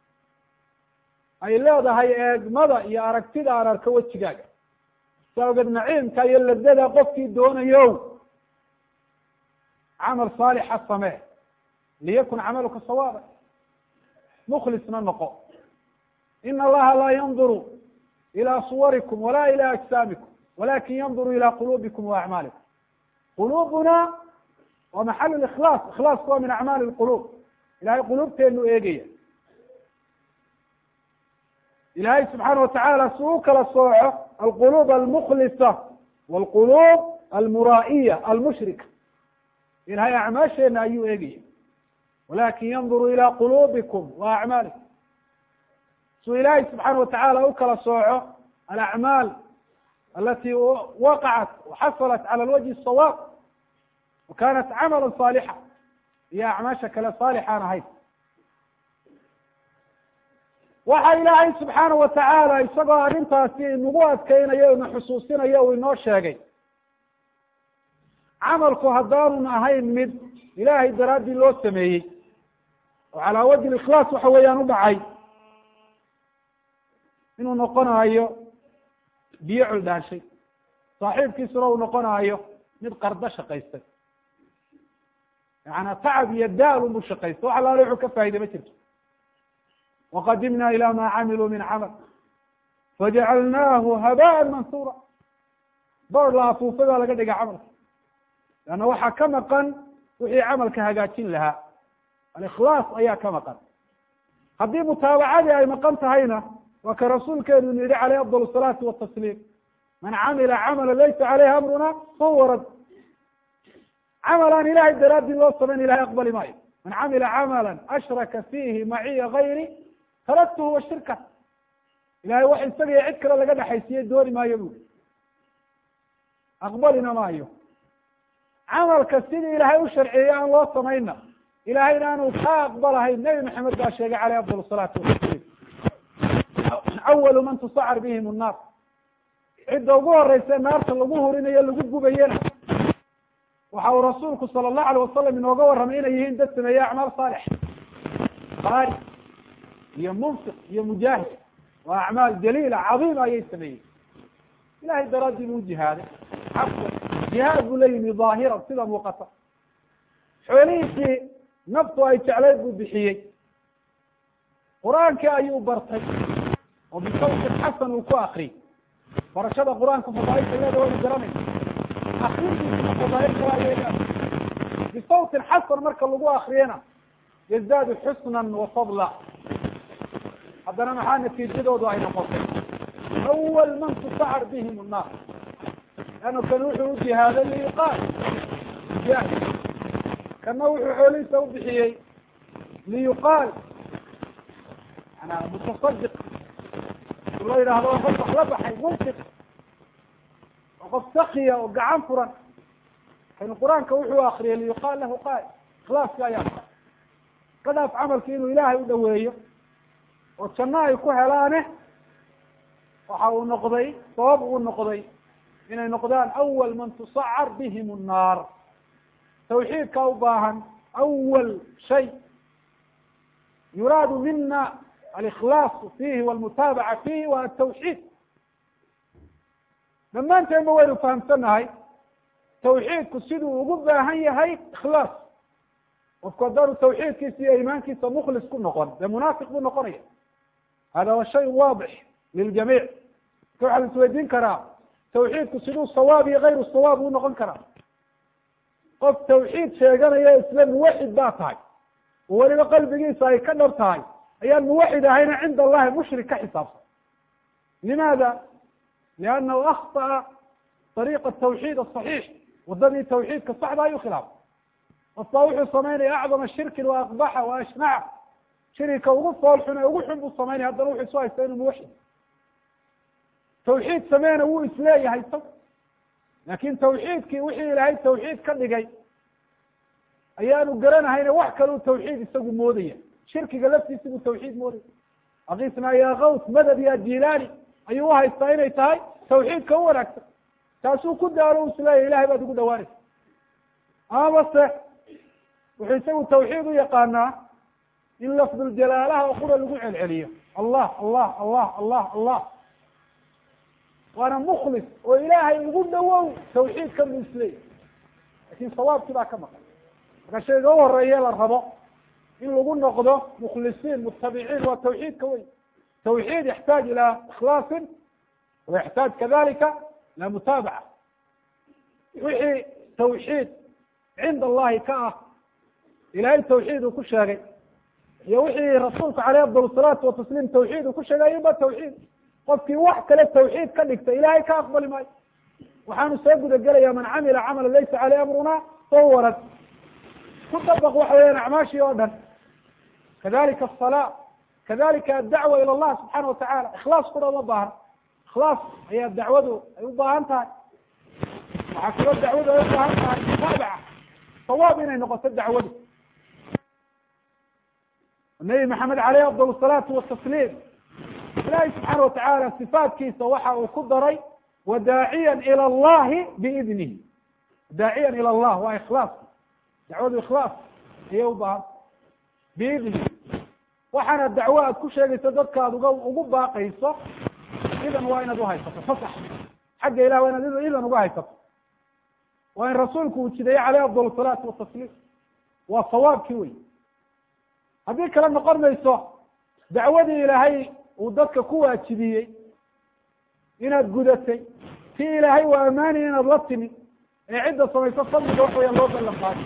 S1: ay leedahay eegmada iyo aragtida aan arko wejigaaga sa awgeed naciimka iyo ladada qofkii doonayo camal saalixa samee liyakun camaluka sawaaba mukhlisna noqo ina allaha laa yanduru ilى suwarikum wala ilى ajsaamikum walakin yanduru ilى qulubikum wa acmaalikum qulubuna waa maxal ikhlaas ikhlaasku waa min acmaali lqulub ilahay qulubteenu eegaya ilahay subxaana watacaala si u kala sooco alqulub almukhlisa wاlqulub almuraa'iya almushrika ilahay acmaasheena ayuu eegaya walakin yanduru ilى qulubikum wa acmaalikum suu ilaahay subxaana watacaala u kala sooco alacmaal alati waqacat waxasalat cala lwajhi sawaab wa kanat camala saalixa iyo acmaasha kale saalixaan ahayd waxa ilaahay subxaana watacaala isagoo arrintaasi inagu adkeynayo ina xusuusinayo uu inoo sheegay camalku haddaanun ahayn mid ilaahay daraaddii loo sameeyey oo calaa wajhi ikhlaas waxa weeyaan u dhacay inuu noqonayo biyo culdhaanshay saaxiibkiisuna uu noqonayo mid qardo shaqaystay yaana tacab iyo daal unbu shaqaysta wax alaale wuxuu ka faa'iday ma jirto waqadimna ila ma camiluu min camal fajacalnaahu habaan mansura boor la afuufay baa laga dhigay camalka leanna waxaa ka maqan wixii camalka hagaajin lahaa alikhlaas ayaa ka maqan haddii mutaabacadii ay maqan tahayna waa ka rasuulkeenu inu yihi caleyh afdal salaati watasliim man camila camala laysa caleyhi amruna fahuwa rad camal aan ilahay daraadii loo samayn ilahay aqbali maayo man camila camala ashraka fiihi maciya gayri taraktuhu wa shirka ilahay wax isaga iyo cid kale laga dhexaysiiye dooni maayo bui aqbalina maayo camalka sidii ilaahay u sharciyey aan loo samayna ilahayna aanu ka aqbalahayn nebi maxamed baa sheegay caleyh afdal salaatu watasliim awalu man tusacar bihim nnaar cidda ugu horeysa naarta lagu hurinayo lagu gubayena waxa uu rasuulku sala allahu alay wasalam inooga warramay inay yihiin dad sameeye acmaal saalix qaari iyo munfiq iyo mujaahid waa acmaal jaliila cadiima ayay sameeyeen ilahay daraadii buu jihaaday xaqan jihaad buu la yimi dhaahiran sida muuqata xoolihiisii naftu ay jeclayd buu bixiyey qur-aankii ayuu bartay oo bisawtin xasan uu ku akriyey barashada qur-aanka fadaailka iyada waynu garanaysa akrintiisuna fadaailka waa yeelaan bisawtin xasan marka lagu akriyana yazdaadu xusnan wa fadla haddana maxaa natiijadoodu ay noqotay awal man tusacar bihim nnaar leanna kan wuxuu u jihaaday liyuqaal jaahid kana wuxuu xoolihiisa u bixiyey liyuqaal manaa mutasadiq la yidhaahdo waa qof wax la baxay munfiq waa qof sakiya oo gacan furan kan qur-aanka wuxuu akriyay liyuqaal lahu qaal ikhlaaska ayaa qadaaf camalki inuu ilaahay u dhaweeyo oo janno ay ku helaane waxa uu noqday sabab uu noqday inay noqdaan awal man tusacar bihim nnaar tawxiidka u baahan awal shay yuraadu mina alikhlaasu fiihi walmutaabaca fiihi wa atawxiid dhammaanteenba waynu fahamsanahay tawxiidku siduu ugu baahan yahay ikhlaas qofku haddaanu tawxiidkiisa iyo iimaankiisa mukhlis ku noqon dee munaafiq buu noqonaya hada wa shay waadix liljamiic ka waxaa la isweydiin karaa tawxiidku siduu sawaab iyo kayru sawaab uu noqon karaa qof tawxiid sheeganaya isla muwaxid baa tahay oo weliba qalbigiisa ay ka dhab tahay ayaan muwaxid ahayna cinda allahi mushrik ka xisaabsan limaada liannahu akhطa'a طariiqa tawxiid aصaxiix wadadii tawxiidka saxda ayuu khilaafay qof baa wuxuu samaynaya acdama shirkin wa aqbaxa wa ashnaca shirika ugu fool xun ee ugu xun buu samaynaya haddana wuxuu isu haysta inuu muwaxid tawxiid sameena wuu isleeyahay sa laakin tawxiidkii wixii ilaahay tawxiid ka dhigay ayaanu garanahayne wax kaleu tawxiid isagu moodaya shirkiga laftiisi buu tawxiid moodaya akisna ya kaws madad ya jilani ayuu uhaystaa inay tahay tawxiidka u wanaagsan taasuu ku daalo u isleeyahy ilahay baad ugu dhawaanaysa amaba se wuxuu isagu tawxiid u yaqaanaa in lafduljalaalaha oo qura lagu celceliyo allah allah allah allah allah waana muklis oo ilaahay ugu dhawow tawxiidka buu isleeyahy lakin sawaabkii baa ka maqan marka shayga u horeeye la rabo in lagu noqdo mukhlisiin mutabiciin waa tawxiidka wey tawxiid yaxtaaj ilaa ikhlaasin wa yaxtaaj kadalika ila mutaabaca wixii tawxiid cinda allahi ka ah ilahay tawxiid uu ku sheegay iyo wixii rasuulku caleyh afdal salaatu watasliim tawxiid uu ku sheegay ayuba tawxiid qofkii wax kale tawxiid ka dhigta ilahay ka aqbali maayo waxaanu soo guda gelaya man camila camala laysa caleyh amruna fahuwa rad ku dabaq waxa weeyaan acmaashii oo dhan kadalika asala kadalika addacwa ila allah subxaana watacala ikhlaas kuna uma baahan ikhlaas ayaa dacwadu ay u baahan tahay waxaa kaloo dacwadu ay u baahan tahay mutaabaca sawaab inay noqoto dacwadu nabi maxamed caleyh afdal salaatu watasliim ilahi subxaana watacaala sifaatkiisa waxa uu ku daray wadaaciyan ila allahi biidnihi daaciyan ila allah waa ikhlaas dacwadu ikhlaas ayay u baahan biidni waxaana dacwo aad ku sheegayso dadka ad uga ugu baaqayso idan waa inaad uhaysato fasax xagga ilah waa inaad idan uga haysato waa in rasuulku uu jideeye caleyh afdal salaatu watasliim waa sawaabkii wey haddii kale noqon mayso dacwadii ilaahay uu dadka ku waajibiyey inaad gudatay tii ilaahay waa ammaanaya inaad la timi ee cidda samayso fadliga wax weya loo ballan qaaday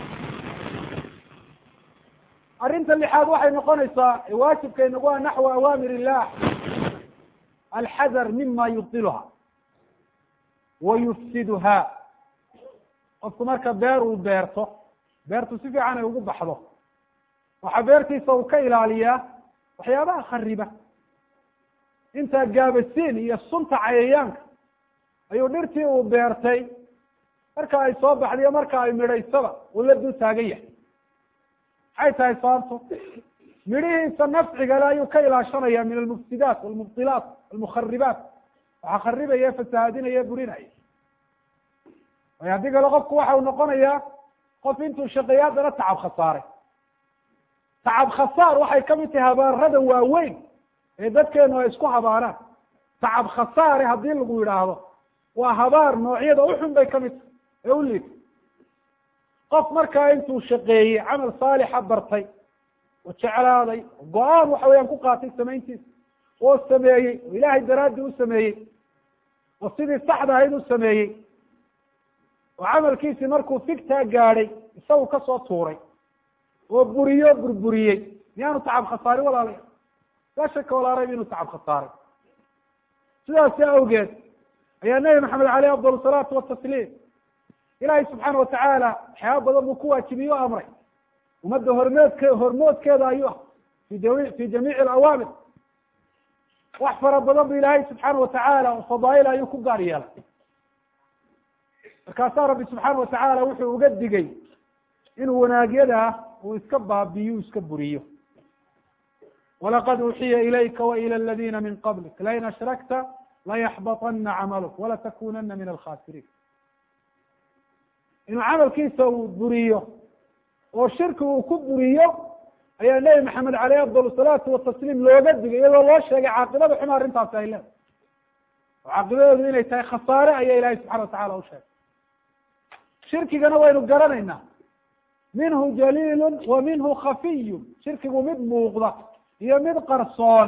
S1: arrinta lixaad waxay noqonaysaa waajibka inagu ah naxwa awaamir illah alxadar mima yubdiluha wa yufsiduha qofku marka beer uu beerto beertu si fiican ay ugu baxdo waxaa beertiisa uu ka ilaaliyaa waxyaabaha khariba intaa gaabasiin iyo sunta cayayaanka ayuu dhirtii uu beertay marka ay soo baxdiyo marka ay midhaysaba uu la dul taagan yahay maxay tahay sababto midhihiisa nafcigale ayuu ka ilaashanaya min almufsidaat walmubdilaat almukharibaat waxaa kharibaya fasahaadinaya burinaya waayo haddii kale qofku waxa uu noqonayaa qof intuu shaqeeya haddana tacab khasaaray tacab khasaar waxay kamid tahay habaarada waaweyn ee dadkeenu ay isku habaaraan tacab khasaare haddii lagu yidhaahdo waa habaar noocyada uxun bay kamid tahay ee u liita qof markaa intuu shaqeeyey camal saalixa bartay oo jeclaaday oo go-aan waxa weyaan ku qaatay samayntiisa oo sameeyey oo ilaahay daraaddii u sameeyey oo sidii saxda ahayd u sameeyey oo camalkiisii markuu figtaa gaadhay isagu kasoo tuuray oo buriyo burburiyey miyaanu tacab khasaarin walaalaya laa shaka walaa rayb inuu tacab khasaaray sidaasi awgeed ayaa nebi maxamed aleyh afdal salaatu watasliim ilaahay subxaana watacaala waxyaaba badan buu ku waajibiye o amray ummadda hormeedke hormoodkeeda ayuu ah fi jami fi jamiici alawaamir wax fara badan bu ilaahay subxaana watacaala oo fadaail ayuu ku gaar yeelay markaasaa rabbi subxaana watacaala wuxuu uga digay inuu wanaagyada uu iska baabiyo u iska buriyo walaqad uuxiya ilayka wailى aladina min qablik lain ashrakta layaxbaطana camaluk walatakunana min alkhasiriin inuu camalkiisa uu buriyo oo shirki uu ku buriyo ayaa nebi maxamed aleyh afdal salaatu watasliim looga digay iyadoo loo sheegay caaqibada xuma arrintaasi ay leedahay oo caaqibadeedu inay tahay khasaare ayaa ilahay subxana watacala u sheegay shirkigana waynu garanaynaa minhu jaliilu wa minhu khafiyu shirkigu mid muuqda iyo mid qarsoon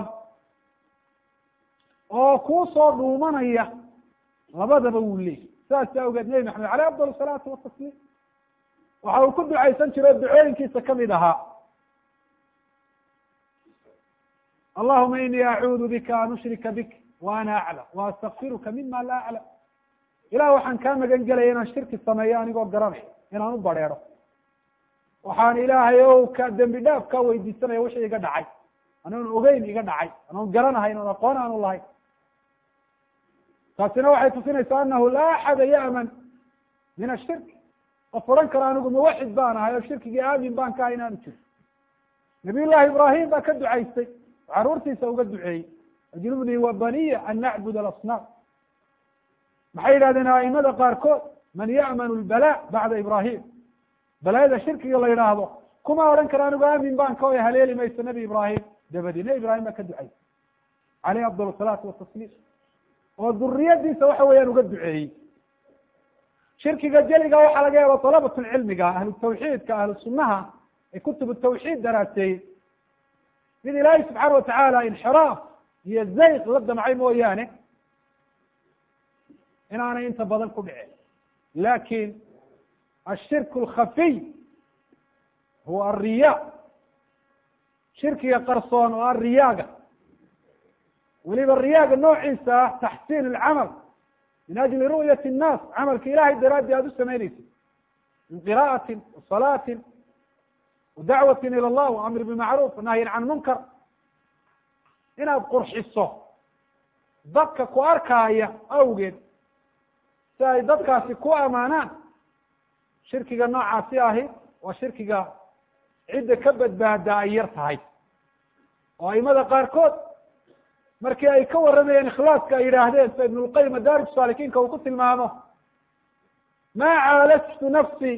S1: oo kuusoo dhuumanaya labadaba wuu leeyay sidaas awgeed nebi maxamed aleyh afdal salaatu watasliim waxa uu ku ducaysan jiro ducooyinkiisa kamid ahaa allahuma inii acuudu bika an ushrika bik wa ana aclam wa astakfiruka mima laa aclam ilah waxaan kaa magan gelaya inaan shirki sameeyo anigoo garanay inaan u bareero waxaan ilaahay o ka dembi dhaaf kaa weydiisanaya wixii iga dhacay anoon ogeyn iga dhacay anoon garanahayn oon aqoon aanu lahayn taasina waxay tusinaysaa anahu laa axada ya'man min ashirk qof odhan karo anigu muwaxid baan ahay oo shirkigii aamin baan ka ahay inaanu jiro nabiy llahi ibrahim baa ka ducaystay oo caruurtiisa uga duceeyey ajnubnii wa baniya an nacbud alasnaam maxay yidhahdeen aimada qaarkood man ya'manu lbala bacda ibrahim balaayada shirkiga la yidhaahdo kuma odhan karo anigu aamin baan ka oy haleeli mayso nebi ibrahim dabadii nebi ibrahim baa ka ducaystay caleyh afdal salaatu watasliim oo duriyadiisa waxa weeyaan uga duceeyey shirkiga jeliga waxaa laga yaaba dalabatulcilmiga ahlu tawxiidka ahlu sunnaha ee kutubu tawxiid daraaseeyey mid ilaahay subxaana watacaala inxiraaf iyo zayq la damcay mooyaane inaanay inta badan ku dhicin lakin ashirk alkhafiy huwa alriya shirkiga qarsoon oo alriyaaga weliba riyaaga noociisa ah taxsiin alcamal min ajli ru'yati الnaas camalka ilahay daraaddi aada u samaynaysid min qira'ati wasalaatin wadacwati ilى اllah waamri bimacruuf wanahyin can munkar inaad qurxiso dadka ku arkaaya awgeed si ay dadkaasi ku amaanaan shirkiga noocaasi ahi waa shirkiga cidda ka badbaada ay yar tahay oo aimada qaarkood markii ay ka warramayeen ikhlaaska ay yidhaahdeen sida ibn lqayim madaarij saalikiinka uu ku tilmaamo ma caalajtu nafsi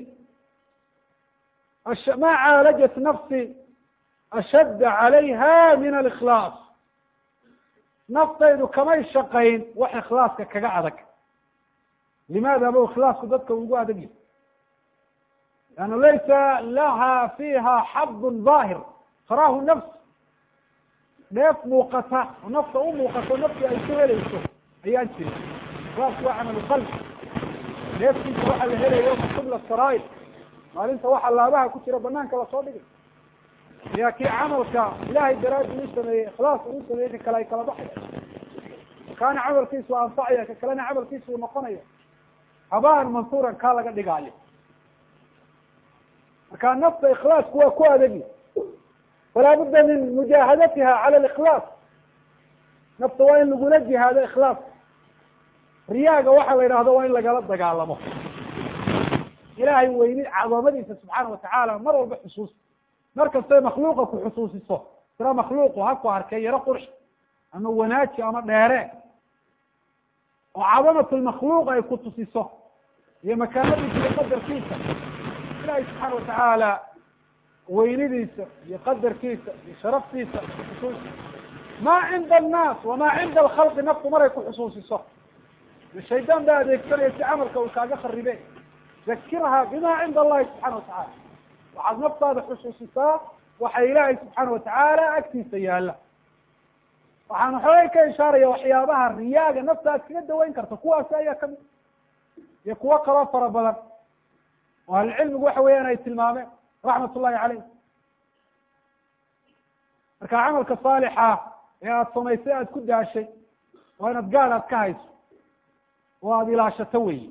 S1: ma caalajat nafsi ashadda calayha min alikhlaas naftaydu kamay shaqayn wax ikhlaaska kaga adag limaada bu ikhlaasku dadka ugu adag yahy lannu laysa laha fiha xadun daahir taraahu nafs dheef muuqata oo nafta u muuqato naftu ay ku helayso ayaan jirin ikhlaasku waa camalu qalbi dheeftiisa waxa la helayo qibla saraa'ir maalinta waxa laabaha ku jira banaanka lasoo dhigay ayaa kii camalka ilahay daraadi u sameeyey ikhlaas uu sameeyey ka kale ay kala baxaya kaana camalkiisu anfacaya ka kalena camalkiisu noqonaya habaan mansuuran kaa laga dhigaayo marka nafta ikhlaasku waa ku adegi falaa budda min mujaahadatiha cala alikhlaas nafta waa in lagula jihaado ikhlaas riyaaga waxa la yidhahdo waa in lagala dagaalamo ilahay weyni cadamadiisa subxaana watacaala mar walba xusuus mar kastay makhluuqa ku xusuusiso tira makhluuqu ha ku arkay yaro qurx ama wanaaji ama dheere oo cadamatu lmakhluuq ay ku tusiso iyo makaanadiisa iyo qadarkiisa ilahay subxaana watacaala weynidiisa iyo qadarkiisa iyo sharaftiisa xusuus ma cinda annaas wama cinda alkhalqi naftu maray ku xusuusiso shaydaan baa adeegsanaya si camalka uu kaaga kharibe zakirha bima cinda allahi subxana watacaala waxaad naftaada xusuusisaa waxa ilaahay subxaana watacaala agtiisa yaala waxaan xoogay ka ishaaraya waxyaabaha riyaaga nafta aad kaga daweyn karta kuwaasi ayaa kamid iyo kuwo kaloo fara badan oo ahlucilmigu waxa weeyaan ay tilmaameen raxmat ullahi caleyh marka camalka saalixa ee aada samaysay aada ku daashay waa inaad gaad aad ka hayso oo aada ilaashato weyi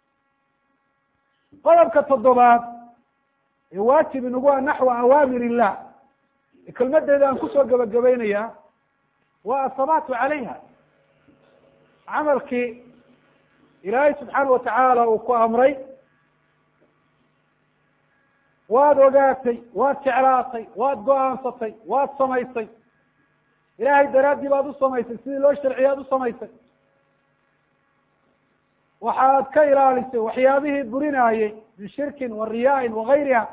S1: qodobka toddobaad ee waajib inagu a naxwa awaamir illah kelmadeeda aan kusoo gabagabaynayaa waa asabaatu calayha camalkii ilaahay subxaana watacaala uu ku amray waad ogaatay waad jeclaatay waad go-aansatay waad samaysay ilaahay daraaddii baad u samaysay sidii loo sharciya ad u samaysay waxaad ka ilaalisay waxyaabihii burinaayey min shirkin wa riyaain wagayriha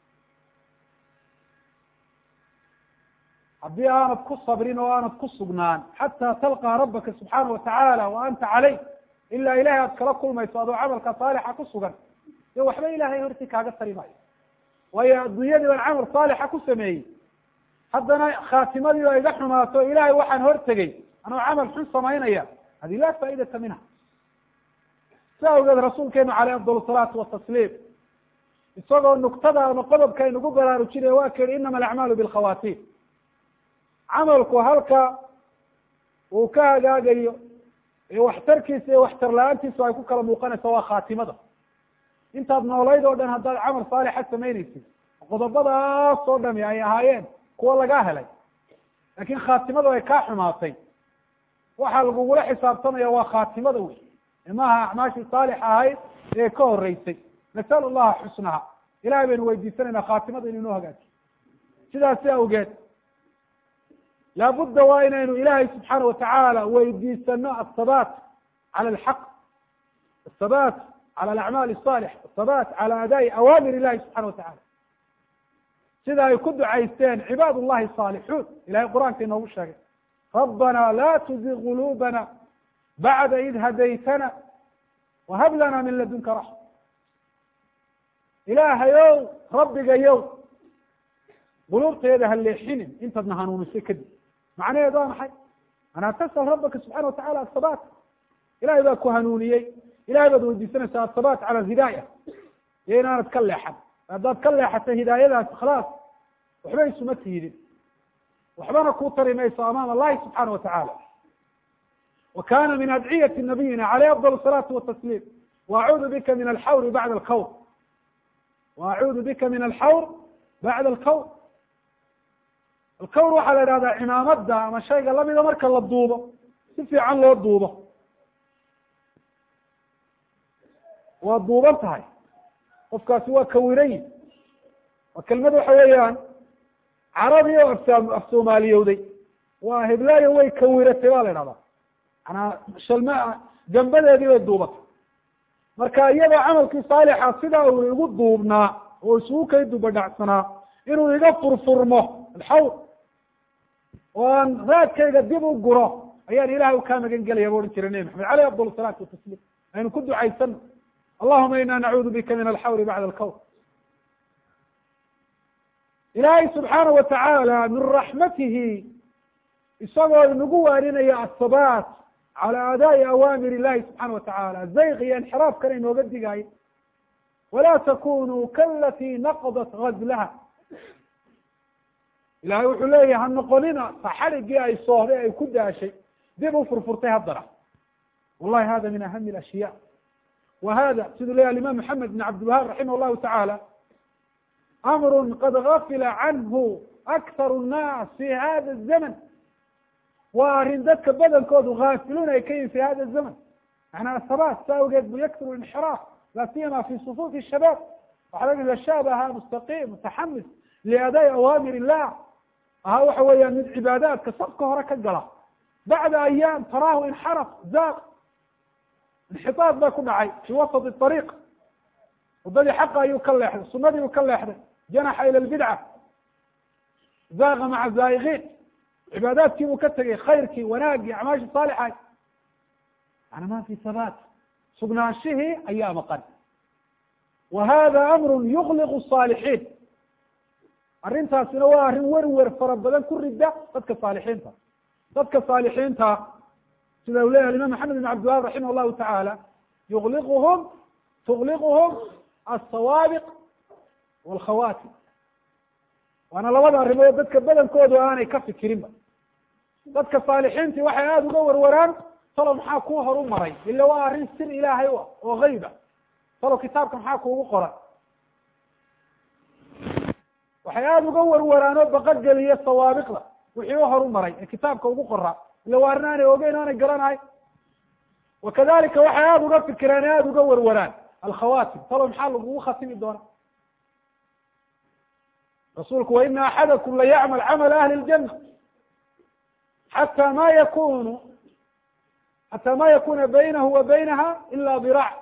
S1: haddii aanad ku sabrin oo aanad ku sugnaan xataa talqaa rabbaka subxaana watacaala wa anta caleyh ilaa ilahay aad kala kulmayso adoo camalka saalixa ku sugan dee waxba ilahay hortii kaaga tari maayo waayo adduunyadii baan camal saalixa ku sameeyey haddana khaatimadii oo iga xumaato ilahay waxaan hortegey anoo camal xun samaynaya hadi laa faa'idata minha si awgeed rasuulkeenu caleyh afdal salaatu watasliim isagoo nuktada ama qodobka aynugu baraarujinaya waa ka yihi inama alacmaalu bilkhawaatiim camalku halka uu ka hagaagayo ee waxtarkiisa iyo waxtar la-aantiisu ay ku kala muuqanayso waa khaatimada intaad noolayd oo dhan haddaad camal saalixa samaynaysid qodobadaas oo dhami ay ahaayeen kuwa lagaa helay laakin khaatimadu ay kaa xumaatay waxaa lagugula xisaabtamaya waa khaatimada wey maaha acmaashii saalixa ahayd ee ka horeysay nasal llaha xusnaha ilahay baynu weydiisanayna khaatimada inu inoo hagaajiyo sidaasi awgeed laabudda waa inaynu ilahay subxaana watacaala weydiisano aلthabat cala alxaq athabat cala alacmaal الصaalix athabat cala adaa'i awaamir illahi subxana watacala sida ay ku ducaysteen cibaad llahi الصaalixuun ilahay qur-aanka inoogu sheegay rabbana la tuzig qulubana bacda id hadaytana wahab lana min ladunka raxma ilaahayow rabbigayow quluubteeda ha leexinin intaadna hanuunisay kadib macnaheedu waa maxay anaa tasal rabbaka subxana watacala athabat ilahay baa ku hanuuniyey ilahay baad weydiisanaysaa athabat cala alhidaaya iyo inaanad ka leexan haddaad ka leexatay hidaayadaas khalaas waxba isuma tiidin waxbana kuu tari mayso amaama allahi subxaana watacala wa kana min adciyati nabiyina caleyh afdal salaatu watasliim waacuudu bika min alxawri bacda alkawr waacuudu bika min alxawr bacda alkawr alkawr waxaa la idhahdaa cimaamada ama shayga lamida marka la duubo si fiican loo duubo waa duuban tahay qofkaasi waa kawiray waa kelmad waxa weeyaan carabi oo af af soomaaliyowday waa heblaayo way kawiratay ba la idhahdaa manaa shalma gambadeedii bay duubatay marka iyadoo camalkii saalixa sidaa uu igu duubnaa oo isugu kay dubadhacsanaa inuu iga furfurmo alxawr oo aan raadkayga dib u guro ayaan ilahay u kaa magan gelaya bu odhan jiray nebi maxamed aleyh afdal salaatu watasliim aynu ku ducaysano allahuma ina nacuudu bika min alxawri bacda alkawr ilaahay subxaana wa tacaala min raxmatihi isagoo nagu waaninaya asabaat cala adaa'i awaamir illahi subxaana wa tacaala zayq iyo inxiraafkana inooga digayo walaa takunuu kalati naqdat gazlaha ilahay wuxuu leeyahy ha noqonina saxadhigii ay soohday ay ku daashay dib u furfurtay haddana wallahi hada min ahami alashya wa hada siduu leyahy alimam maxamed bin cabdilwahaab raximah llahu tacaala amru qad gafila canhu akharu nnaas fi hada zaman waa arrin dadka badankoodu gaafiluun ay ka yihin fi hada zaman macnaa sabaat sa awgeed bu yakturu inxiraaf la siyama fi sufuufi shabaab waxa laga ida shaab ahaa mustaqiim mutaxamis liadaa'i awaamir illah ahaa waxa weeyaan mid cibaadaadka safka hore ka gala bacda ayaam taraahu inxaraf zaaq inxitaad baa ku dhacay fi wasط ariiq wadadii xaqa ayuu ka leexday sunadii uu ka leexday janaxa ila lbidca zaaqa maca zaa'iqiin cibaadaadkii buu ka tegey khayrkii wanaagii acmaashii saalixay yani ma fi habaat sugnaanshihii ayaa maqan wa hada amru yukliqu الصaalixiin arrintaasina waa arrin werwer fara badan ku rida dadka saalixiinta dadka saalixiinta sida uu leyahy imam maxamed bin cabdilwahab raximah llahu tacaala yuliquhum tugliquhum alsawaabiq walkhawatim waana labada arrimood dadka badankoodu aanay ka fikirinba dadka saalixiintii waxay aada uga warwaraan talo maxaa kuu horu maray ila waa arrin sir ilaahay u ah oo geyba talo kitaabka maxaa kuugu qoran waxay aada uga warwaraan oo baqogeliya sawaabiqda wixii u horu maray ee kitaabka ugu qoraa ila waa arrin aanay ogeyn aanay garanahay wakadalika waxay aada uga fikiraan aada uga warwaraan alkhawatim talo maxaa lagugu khatimi doona rasuulku wa ina axadakum layacmal camala ahli اljana xata ma yakunu xata ma yakuna baynahu wa baynaha ila diraac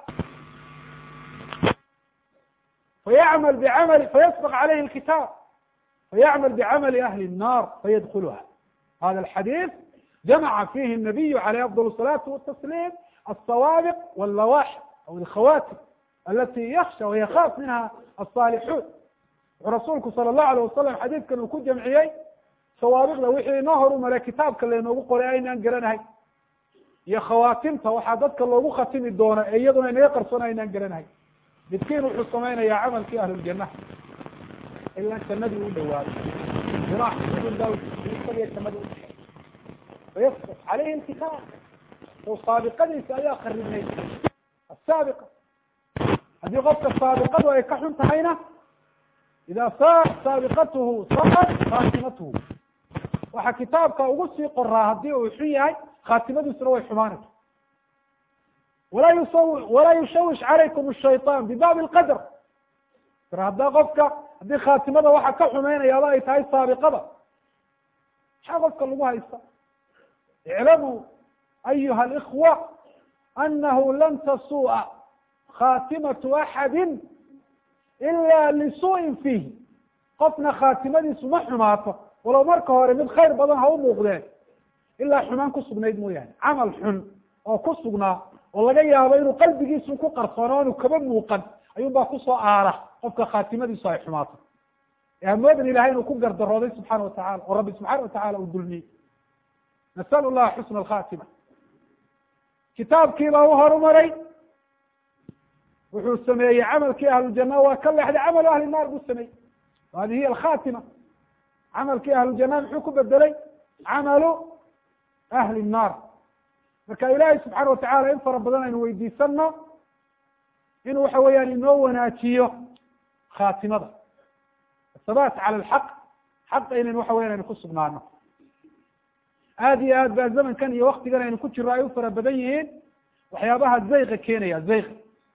S1: fayacmal bicamali fayasbq calayhi اlkitaab fayacmal bicamali ahli الnar fayadkulha hada alxadiid jamaca fihi الnabiyu alayh afضل الصalaati watasliim alsawaabiq wاllawaxi aw alkhawatim alati yaksha wayakhaaf minha aلصaalixuun wuxuu rasuulku sala allahu alayh wasalam xadiidkan uu ku jamciyey sawaabiqda wixii inoo horu maray kitaabka laynoogu qoray aynaan garanahay iyo khawaatimta waxaa dadka loogu khatimi doona ee iyaduna inaga qarsoon aynaan garanahay midkiin wuxuu samaynayaa camalkii ahluljana ilaa jannadii u dhawaado diraac udun baa isagiyo jannadii udhexey fayasbq calayhi lkitaab sow saabiqadiisa ayaa qaribnay asaabiqa haddii qofka saabiqadu ay ka xun tahayna ida saat saabiqatuhu saat khaatimatuhu waxaa kitaabka ugu sii qoraa haddii uu xun yahay khaatimadiisuna way xumaanaysa walaa yusawi walaa yushawish calaykum shayطan bibaabi lqadr ir haddaa qofka haddii khaatimada waxa ka xumaynayaaba ay tahay saabiqada maxaa qofka lagu haysta iclamuu ayuha اlإkhwa anahu lan tasuu'a khaatimatu axadi ila lisuu'in fiihi qofna khaatimadiisu ma xumaato walow marka hore mid khayr badan ha u muuqdeen ilaa xumaan ku sugnayd mooyaane camal xun oo ku sugnaa oo laga yaabo inuu qalbigiisu ku qarsoono o inu kaba muuqan ayuun baa kusoo aara qofka khaatimadiisu ay xumaato hamoodan ilahay inuu ku gardarooday subxaana watacala oo rabbi subxaana watacala uu dulmiyey nasalu llaha xusna alkhatima kitaabkiibaa u horumaray wuxuu sameeyey camalkii ahluljana waa ka leexday camalu ahli naar buu sameeyey hadi hiya alkhatima camalkii ahluljana muxuu ku bedelay camalu ahli nnaar marka ilaahay subxaana watacala in fara badan aynu weydiisano inuu waxa weeyaan inoo wanaajiyo khaatimada athabaat cala alxaq xaqa inayn waxa weyan aynu ku sugnaano aada iyo aad baa zamankan iyo waktigan aynu ku jiro ay u fara badan yihiin waxyaabaha zayqa keenaya zayqa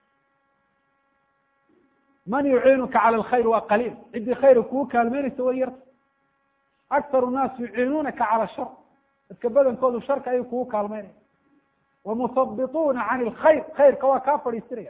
S1: man yuciinuka cala alkhayr waa qaliil ciddii khayra kugu kaalmeynaysa way yarta akharu nnaas yuciinuunaka cala shar dadka badankoodu sharka ayay kugu kaalmeynaya wamuhabituuna can ilkhayr khayrka waa kaa fadhiisinaya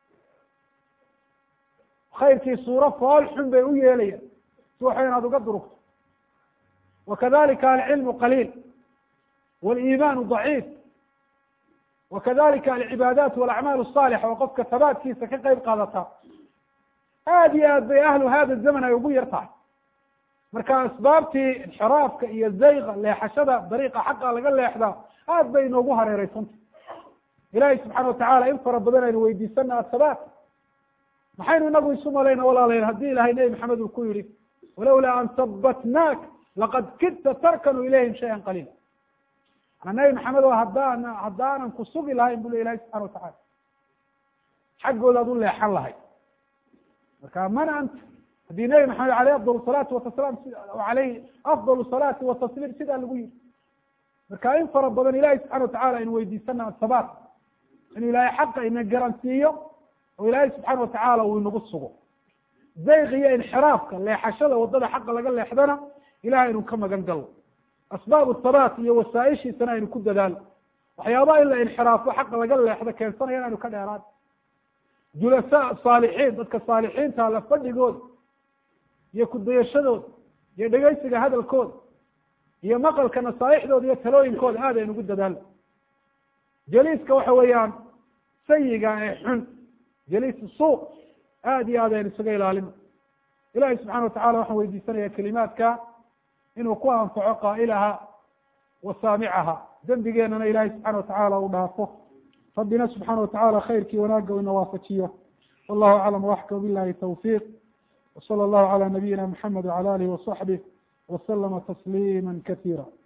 S1: khayrkii suuro fool xun bay u yeelayaan si waxa inaad uga durugto wakadalika alcilmu qaliil waliimaanu daciif wakadalika alcibaadaat walacmaal asaalixa oo qofka tabaadkiisa ka qeyb qaadata aada iyo aad bay ahlu hada zaman ay ugu yar tahay marka asbaabtii inxiraafka iyo zayqa leexashada dariiqa xaqa laga leexdaa aad bay inoogu hareereysantah ilaahay subxaana watacaala in fara badan aynu weydiisana athabaat maxaynu inagu isu malayna walaalayaal haddii ilahay nebi maxamed uu ku yihi walowlaa an habatnaak laqad kidta tarkanu ilayhim shayan qaliila manaa nebi maxamed oo haddaan haddaanan ku sugi lahayn bu le ilahay subxana watacala xaggoodaad u leexan lahay marka man anta haddii nebi maxamed aleyh afdal salaati watasalaam aleyhi afdal salaati watasliim sidaa lagu yihi marka in fara badan ilahay subxana watacala aynu weydiisana athabaat inuu ilaahay xaqa ina garansiiyo oo ilaahay subxaana watacaala uu inagu sugo zayq iyo inxiraafka leexashada wadada xaqa laga leexdana ilahay aynu ka magan galno asbaab thabaat iyo wasaaishiisana aynu ku dadaalo waxyaabaha in la inxiraafo xaqa laga leexdo keensanaya in aynu ka dheeraan julasa saalixiin dadka saalixiinta la fadhigooda iyo kudayashadooda iyo dhegeysiga hadalkooda iyo maqalka nasaaixdooda iyo talooyinkooda aad aynu ugu dadaalno jaliiska waxa weeyaan sayiga ee xun jaliis suuq aad iyo aad aynu isaga ilaalino ilahi subxana watacala waxaan weydiisanaya kelimaadka inuu ku anfaco qaa'ilaha wa saamicaha dembigeenana ilahi subxana watacala u dhaafo rabbina subxaana watacala khayrkii wanaagga ina waafajiyo wallahu aclam waxka billahi tawfiiq wsala allahu cala nabiyina mxamed wcala alihi wasaxbih waslama tasliima kasiira